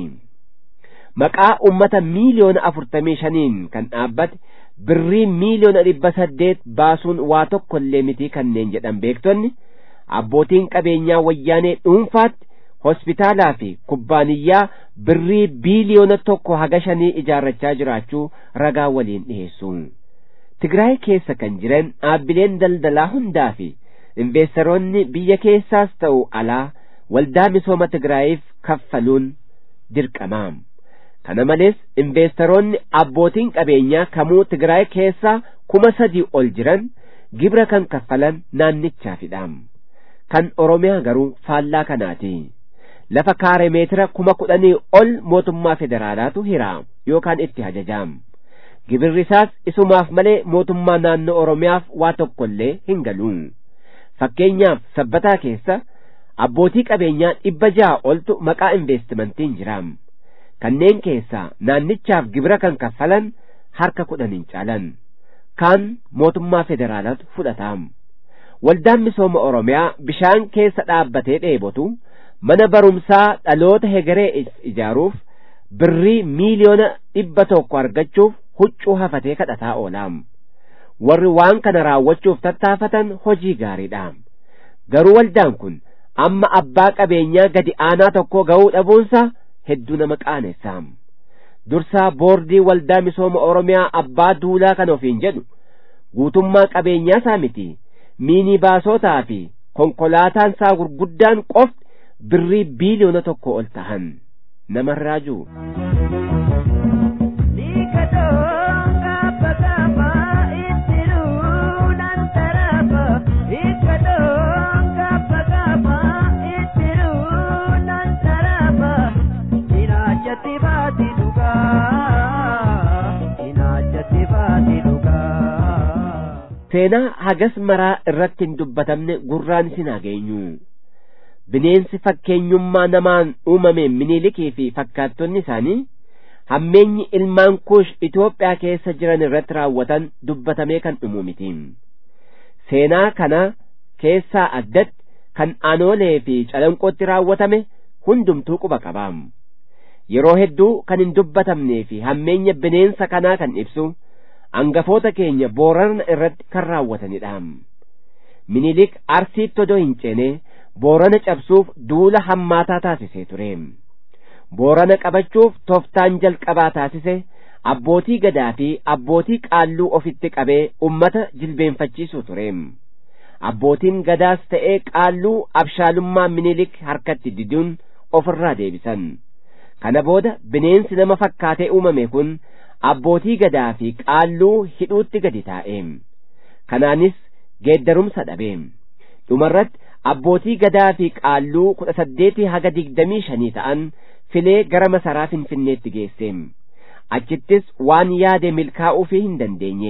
Speaker 8: maqaa ummata miiliyoona afurtamii shaniin kan dhaabbate birrii miiliyoona dhibba saddeet baasuun waa tokkollee miti kanneen jedhan beektonni abbootiin qabeenyaa wayyaanee dhuunfaatti hospitaalaa fi kubbaaniyyaa birrii biiliyoona tokko haga shanii ijaarrachaa jiraachuu ragaa waliin dhiheessu tigraay keessa kan jiran dhaabbileen daldalaa hundaa fi investeeroonni biyya keessaas ta'u alaa waldaa misooma tigraayiif kaffaluun dirqama kana malees investeeroonni abbootiin qabeenyaa kamuu tigraay keessaa kuma sadii ol jiran gibira kan kaffalan naannichaafidha kan oromiyaa garuu faallaa kanaati lafa kaaree meetira kuma kudhanii ol mootummaa federaalaatu hiraa yookaan itti hajajaam gibirri isaas isumaaf malee mootummaa naannoo oromiyaaf waa tokkollee hin galu fakkeenyaaf sabbataa keessa abbootii qabeenyaa dhibba ja'a oltu maqaa investimentiin jiraam kanneen keessaa naannichaaf gibira kan kaffalan harka kudhan hin caalan kaan mootummaa federaalaatu fudhataam waldaan misooma oromiyaa bishaan keessa dhaabbatee dheebotu mana barumsaa dhaloota hegeree ijaaruuf birrii miiliyoona dhibba tokko argachuuf huccuu hafatee kadhataa oolaam warri waan kana raawwachuuf tattaafatan hojii gaariidha garuu waldaan kun amma abbaa qabeenyaa gadi aanaa tokko ga'uu dhabuunsa hedduu nama qaaneessaam dursaa boordii waldaa misooma oromiyaa abbaa duulaa kan ofiin jedhu guutummaa qabeenyaa isaa miti miinii baasotaa fi konkolaataan isaa gurguddaan qofti birrii biiliyoona tokko ol tahan namarraa jiru. seenaa hagas maraa irratti hin dubbatamne gurraan isin hageenyu bineensi fakkeenyummaa namaan uumameen miniilikii fi fakkaattonni isaanii hammeenyi ilmaan kuush Itoophiyaa keessa jiran irratti raawwatan dubbatamee kan dhumu miti seenaa kana keessaa addatti kan aanoolee fi calanqootti raawwatame hundumtuu quba qabaam yeroo hedduu kan hin dubbatamnee fi hammeenya bineensa kanaa kan ibsu angafoota keenya boorana irratti kan raawwatanidha minilik arsiitti odoo hin ceene boorana cabsuuf duula hammaataa taasisee ture boorana qabachuuf toftaan jalqabaa taasise abbootii gadaa fi abbootii qaalluu ofitti qabee ummata jilbeenfachiisuu ture abbootiin gadaas ta'ee qaalluu abshaalummaa minilik harkatti diduun ofirraa deebisan kana booda bineensi nama fakkaatee uumame kun abbootii gadaa fi qaalluu hidhuutti gadi taa'e kanaanis geeddarumsa dhabe dhumarratti abbootii gadaa fi qaalluu kudha saddeetii haga digdamii shanii ta'an filee gara masaraa finfinneetti geesse achittis waan yaade milkaa'uufii hin dandeenye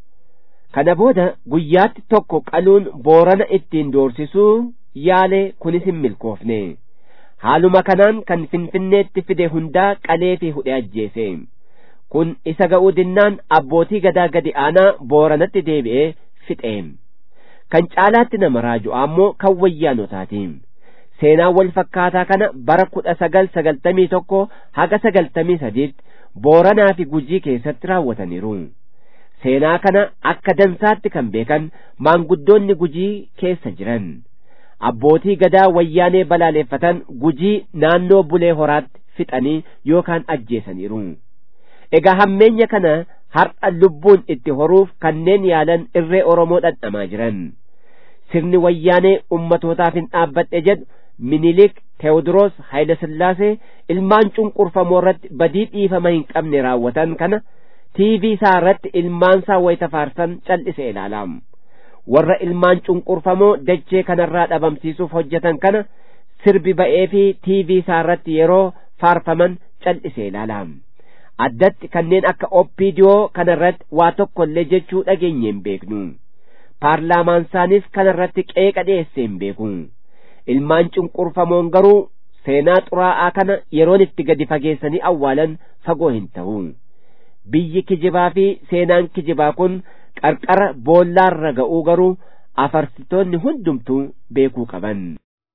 Speaker 8: kana booda guyyaatti tokko qaluun boorana ittiin doorsisuu yaale kunis hin milkoofne haaluma kanaan kan finfinneetti fide hundaa qalee fi hudhee ajjeese kun isa ga'uu dinnaan abbootii gadaa gadi aanaa booranatti deebi'ee fixe kan caalaatti nama raaju ammoo kan wayyaanotaati seenaa wal fakkaataa kana bara kudha sagal sagaltamii tokko haga sagaltamii sadiitti booranaa fi gujii keessatti raawwataniiru seenaa kana akka dansaatti kan beekan maanguddoonni gujii keessa jiran abbootii gadaa wayyaanee balaaleeffatan gujii naannoo bulee horaatti fixanii yookaan ajjeesaniiru egaa hammeenya kana har'a lubbuun itti horuuf kanneen yaalan irree oromoo dhandhamaa jiran sirni wayyaanee ummatootaaf hin dhaabbadhe jedhu minilik teewodiroos haayilasillaasee ilmaan cunqurfamoo irratti badii dhiifama hin qabne raawwatan kana tiivii isaa irratti ilmaan isaa wayita faarsan cal'ise ilaalaam warra ilmaan cunqurfamoo dachee kanarraa dhabamsiisuuf hojjetan kana sirbi ba'ee fi tiivii isaa irratti yeroo faarfaman cal'ise ilaalaam addatti kanneen akka oppiidiyoo kanarratti waa tokko illee jechuu dhageenye hin beeknu paarlaamaan isaanis kanarratti qeeqa dhiyeesse hin beeku ilmaan cunqurfamoon garuu seenaa xuraa'aa kana yeroon itti gadi fageessanii awwaalan fagoo hin ta'u biyyi kijibaa fi seenaan kijibaa kun qarqara boollaarra ga'uu garuu afarsitoonni hundumtuu beekuu qaban.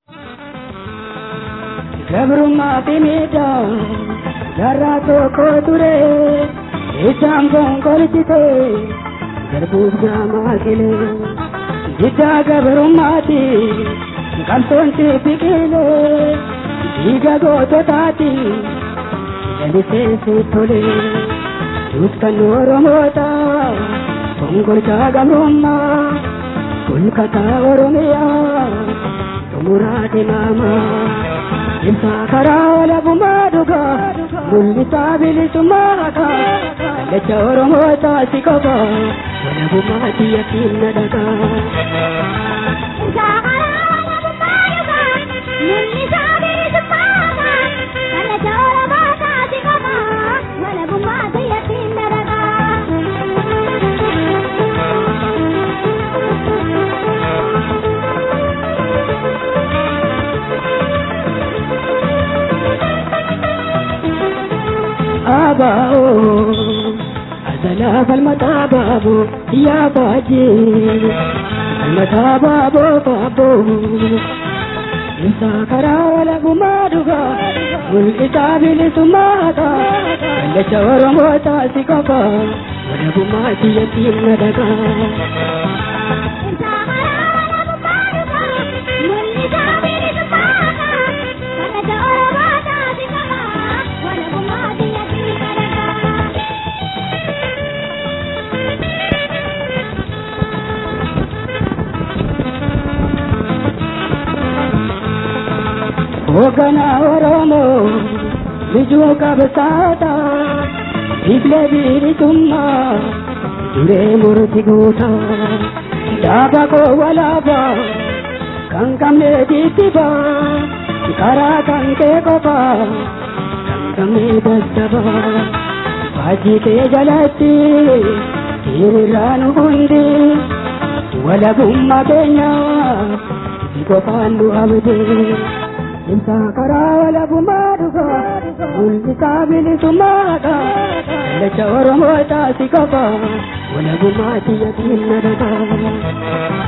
Speaker 9: Gabrummaa fi miidhaa jaarraa tokko ture isaan gonkolchite garbuuf gaamaa kile jiddaa gabrummaati qabsoonti biqile dhiiga goototaati jaliseensi tole duutkan oromoota gonkolchaa gabrummaa kulkataa oromiyaa xumuraa dimaamaa Ilma karaa lafumaa dhugaa mul'isaa bilisummaa haqaa kallacha Oromoo taasi qaba walabummaa xiyyatiin na dhagaa. abao azala falmata babo ya baje falmata babo babo isa karawala gumaduga mulkita bilisumata kallacha oromota sikaba wala gumati yatim nadaga hoogganaa Oromoo bijuu qabsaata biflee bilisummaa duree murti guuta dhaaba koo walaaba kan qabne jijjiba karaa kan kee qofa kan qabne daddaba faajii kee jalatti hiriirraa nu hundi walabummaa keenya qofaan nu abdee. Inta karaa walabummaa dhugaa mul'isaa bilisummaadha kallacha Oromoo taasi qaba walabummaa xiyyatiin na dhagaa.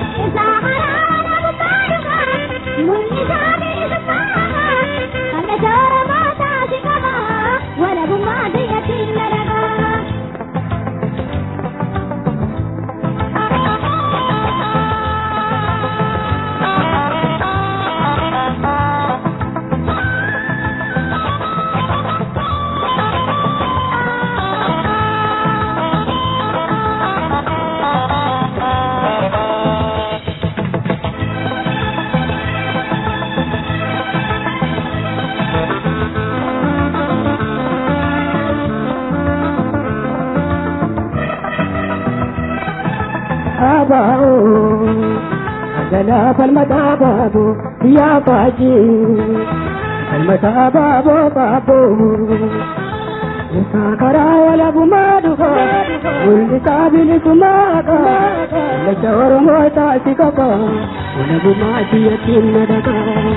Speaker 9: abao agala falmata babo ya baji falmata babo babo Isa kara wala bumaduga Mulisa bilisumaka Lacha oromo taasi kaba Wala bumati yakin nadaga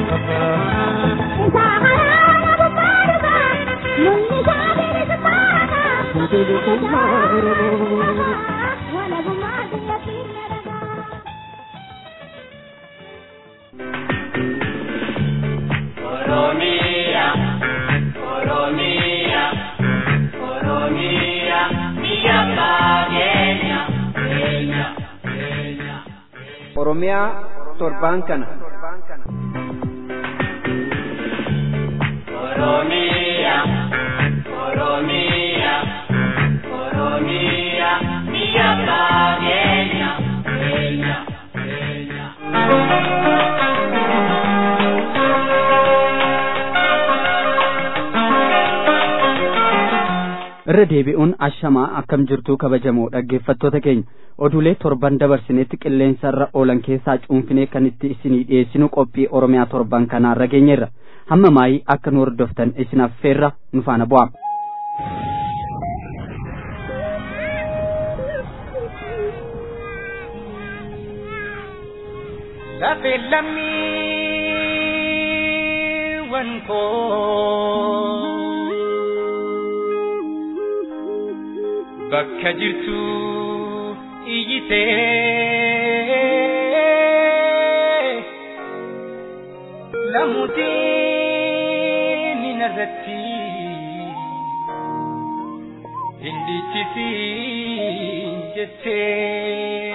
Speaker 9: Isa kara wala bumaduga Mulisa bilisumaka Bilisumaka Wala bumati yakin nadaga
Speaker 5: Oromia, Oromia, Oromia, biyya Kenya, Kenya, Kenya.
Speaker 1: Oromiyaa torbaan kana.
Speaker 5: Oromia, Oromia, Oromia.
Speaker 3: irra deebi'uun ashamaa akkam jirtuu kabajamoo dhaggeeffattoota keenya oduulee torban dabarsinetti qilleensa irra oolan keessaa cuunfinee kan itti isinii dhiyeessinu qophii oromiyaa torban kanaarra geenyeerra hamma maayii akka nu hordoftan isin affeerra nu faana bu'aa.
Speaker 5: Lafe lammiiwwan koo bakka jirtu iyyitee lamuutiin irratti hindichisiin jettee.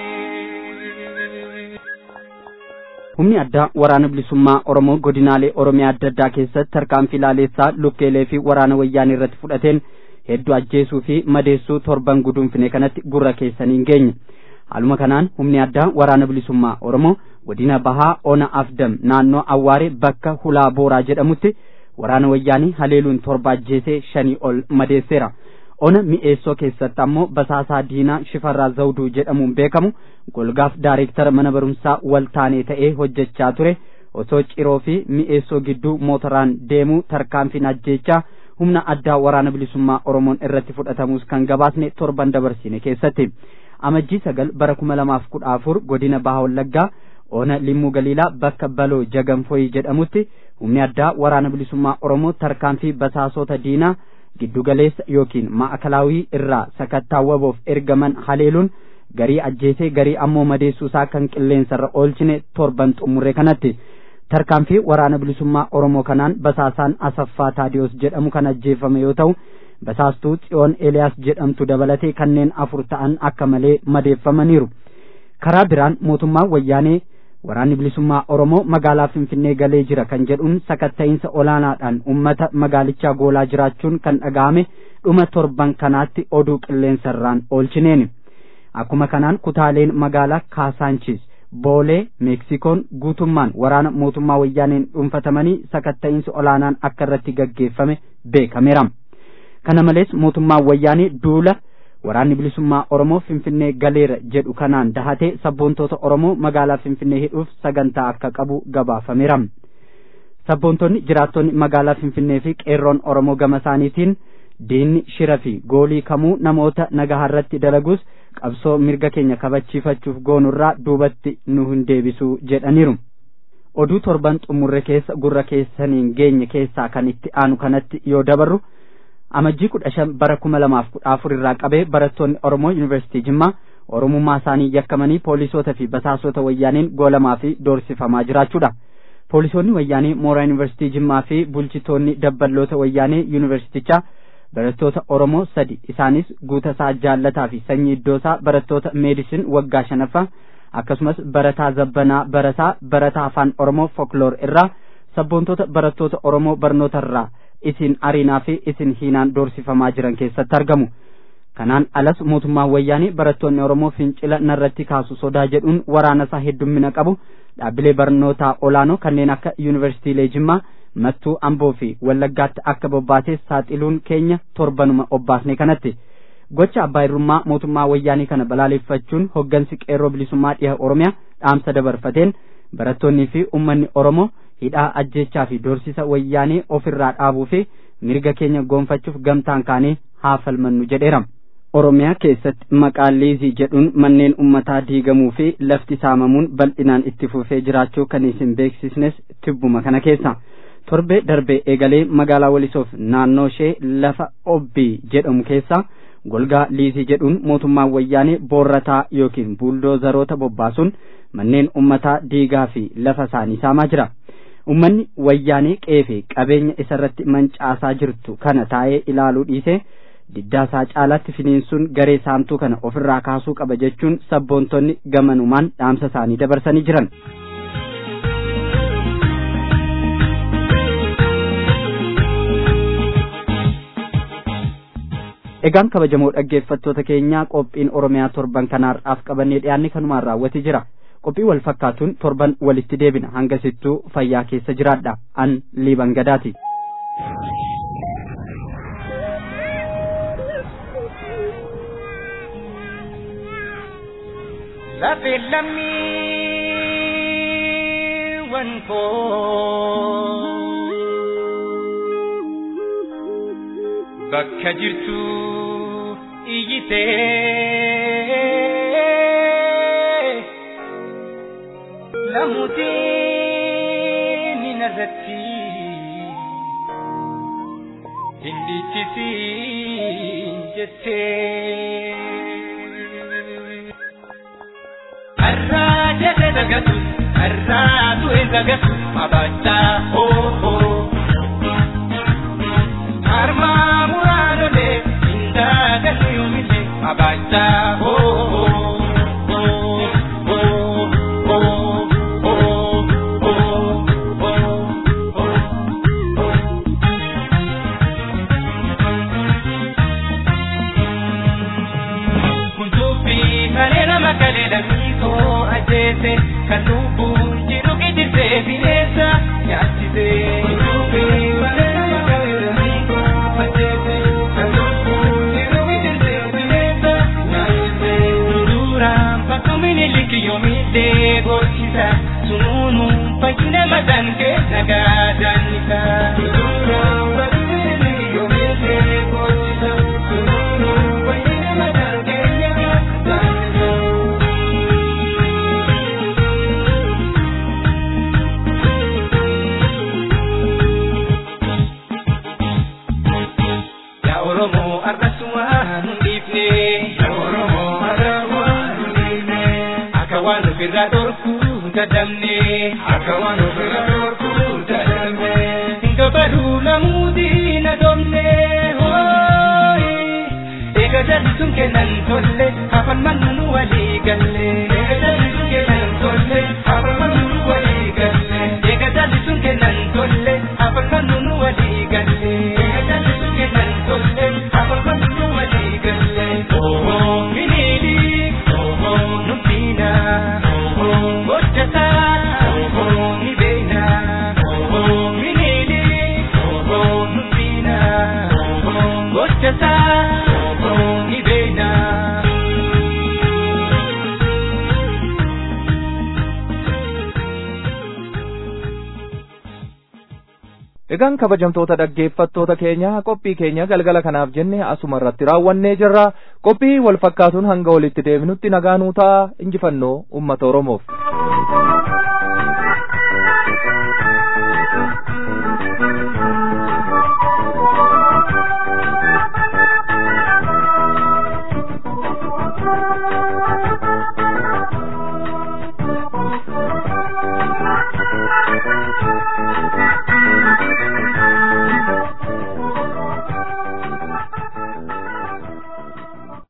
Speaker 3: humni addaa waraana bilisummaa oromoo godinaalee oromiyaa adda addaa keessatti tarkaanfii laaleessaa lukkeelee fi waraana wayyaanii irratti fudhateen hedduu ajjeesuu fi madeessuu torban guduunfine kanatti gurra keessanii hin geenye haaluma kanaan humni addaa waraana bilisummaa oromoo godina bahaa ona afdam naannoo awwaare bakka hulaa booraa jedhamutti waraana wayyaanii haleeluun torba ajjeesee shanii ol madeesseera ona mi'eessoo keessatti ammoo basaasaa diinaa shifarraa zawduu jedhamuun beekamu golgaaf daareektara mana barumsaa waltaanee ta'ee hojjechaa ture osoo ciroo fi mi'eessoo gidduu mootoraan deemuu tarkaanfiin ajjeechaa humna addaa waraana bilisummaa oromoon irratti fudhatamus kan gabaasne torban dabarsine keessatti amajjii sagal bara kuma lamaaf kudha afur godina baha wallaggaa ona limmuu galiilaa bakka baloo jaganfoyii jedhamutti humni addaa waraana bilisummaa oromoo tarkaanfii basaasota diinaa giddugaleessa yookiin maakalaawii irraa sakattaawwaboof ergaman haleeluun garii ajjeesee garii ammoo madeessuusaa kan qilleensarra oolchine torban xumurre kanatti tarkaanfii waraana bilisummaa oromoo kanaan basaasaan asaffaa taadiyoos jedhamu kan ajjeefame yoo ta'u basaastuu xiyoon eeliyaas jedhamtu dabalatee kanneen afur ta'an akka malee madeeffamaniiru karaa biraan mootummaan wayyaanee waraanni bilisummaa oromoo magaalaa finfinnee galee jira kan jedhuun sakatta'iinsa olaanaadhaan ummata magaalichaa goolaa jiraachuun kan dhaga'ame dhuma torban kanaatti oduu qilleensarraan oolchineeni akkuma kanaan kutaaleen magaalaa kaasaanchis boolee meeksikoon guutummaan waraana mootummaa wayyaaneen dhuunfatamanii sakatta'iinsi olaanaan akka irratti gaggeeffame beekameera kana malees mootummaan wayyaanee duula waraanni bilisummaa oromoo finfinnee galeera jedhu kanaan dahatee sabboontoota oromoo magaalaa finfinnee hidhuuf sagantaa akka qabu gabaafameera sabboontonni jiraattonni magaalaa finfinnee fi qeerroon oromoo gama isaaniitiin diinni shira fi goolii kamuu namoota nagaharratti dalagus qabsoo mirga keenya kabachiifachuuf goonurraa duubatti nu hin deebisuu jedhaniiru oduu torban xumurre keessa gurra keessaniin geenye keessaa kan itti aanu kanatti yoo dabarru amajjii kudha shan bara kuma lamaaf kudha afur irraa qabee barattoonni oromoo yuunivarsiitii jimmaa oromummaa isaanii yakkamanii poolisoota fi basaasota wayyaaniin goolamaa fi doorsifamaa jiraachuudha poolisoonni wayyaanii mooraa yuunivarsiitii jimmaa fi bulchitoonni dabballoota wayyaanii yuunivarsiitichaa barattoota oromoo sadi isaanis guutasaa jaallataa fi sanyii iddoosaa barattoota meedisin waggaa shanaffaa akkasumas barataa zabbanaa barataa barataa afaan oromoo folkloor irraa sabboontoota barattoota oromoo barnoota irraa isin ariinaa fi isin hiinaan doorsifamaa jiran keessatti argamu kanaan alas mootummaan wayyaanii barattoonni oromoo fincila narratti kaasu sodaa jedhuun waraana isaa heddummina qabu dhaabbilee barnootaa olaanoo kanneen akka yuunivarsiitiilee jimmaa mattuu amboo fi wallaggaatti akka bobbaatees saaxiluun keenya torbanuma obbaasne kanatti gocha abbaa irrummaa mootummaa wayyaanii kana balaaleffachuun hoggansi qeerroo bilisummaa dhiha oromiyaa dhaamsa dabarfateen barattoonnii fi ummanni oromoo hidhaa ajjechaa fi doorsisa wayyaanee ofirraa dhaabuu fi mirga keenya goonfachuuf gamtaan kaanee haa falmannu jedheera. Oromiyaa keessatti maqaa liizii jedhuun manneen ummataa diigamuu fi lafti saamamuun bal'inaan itti fufee jiraachuu kan isin beeksisnes tibbuma kana keessa. Torbee darbee eegalee magaalaa Walisoof naannoo ishee lafa obbii jedhamu keessa golgaa liizii jedhuun mootummaan wayyaanee boorrataa yookiin buuldoozaroota bobbaasuun manneen ummataa diigaa fi lafa isaanii saamaa jira. ummanni wayyaanee qeefee qabeenya isarratti mancaasaa jirtu kana taa'ee ilaaluu dhiisee diddaasaa caalaatti finiinsuun garee saamtuu kana ofirraa kaasuu qaba jechuun sabboontonni gamanumaan dhaamsa isaanii dabarsanii jiran. Egaan kabajamoo dhaggeeffattoota keenyaa qophiin Oromiyaa torban kanaarraaf qabannee dhiyaanne kanumaan raawwatee jira. qophii wal fakkaatuun torban walitti deebina hanga sittuu fayyaa keessa jiraadha an liiban gadaati.
Speaker 5: lafee lammiiwwan koo bakka jirtu iyyitee lamuutiin hin irratti hin dhiichisiin jettee. Arraa jedhe dagatu, arraa du'e dagatu, abachaa hoo hoo. Harmaa muraanolee, indaa galuu yoomillee, abachaa hoo hoo. ajjeese kan lubbuun jiru gidirsee bineensa nyaachise. Sunuunu fayyina mataan keessa gaadannisa. Sunuunu fayyina yoomillee gochisa. Sunuunu fayyina mataan keessa gaadannisa. Oromoo arrasumaan hundiifne. Oromoo arrasumaan hundiifne. Akka waan ofirraa dhorkuu dadhabne. Akka waan ofirraa dhorkuu dadhabne. Gabaruu namuutii na domne. Eega jallisuun kennan tolle afaan mannu walii galle. Eega jallisuun kennan tolle afaan mannu walii galle. Eega jallisuun kennan tolle afaan mannu walii galle. Eega jallisuun kennan tolle afaan mannu walii galle. Ooo miniili ooo nuffina ooo hojjetaa ooo ni beena ooo miniili ooo nuffina ooo hojjetaa ooo ni beena.
Speaker 2: Egaan kabajamtoota dhaggeeffattoota keenya qophii keenya galgala kanaaf jenne asuma irratti raawwannee jirra qophii wal fakkaatuun hanga walitti deebinutti nagaa nuu ta'a injifannoo uummata Oromoof.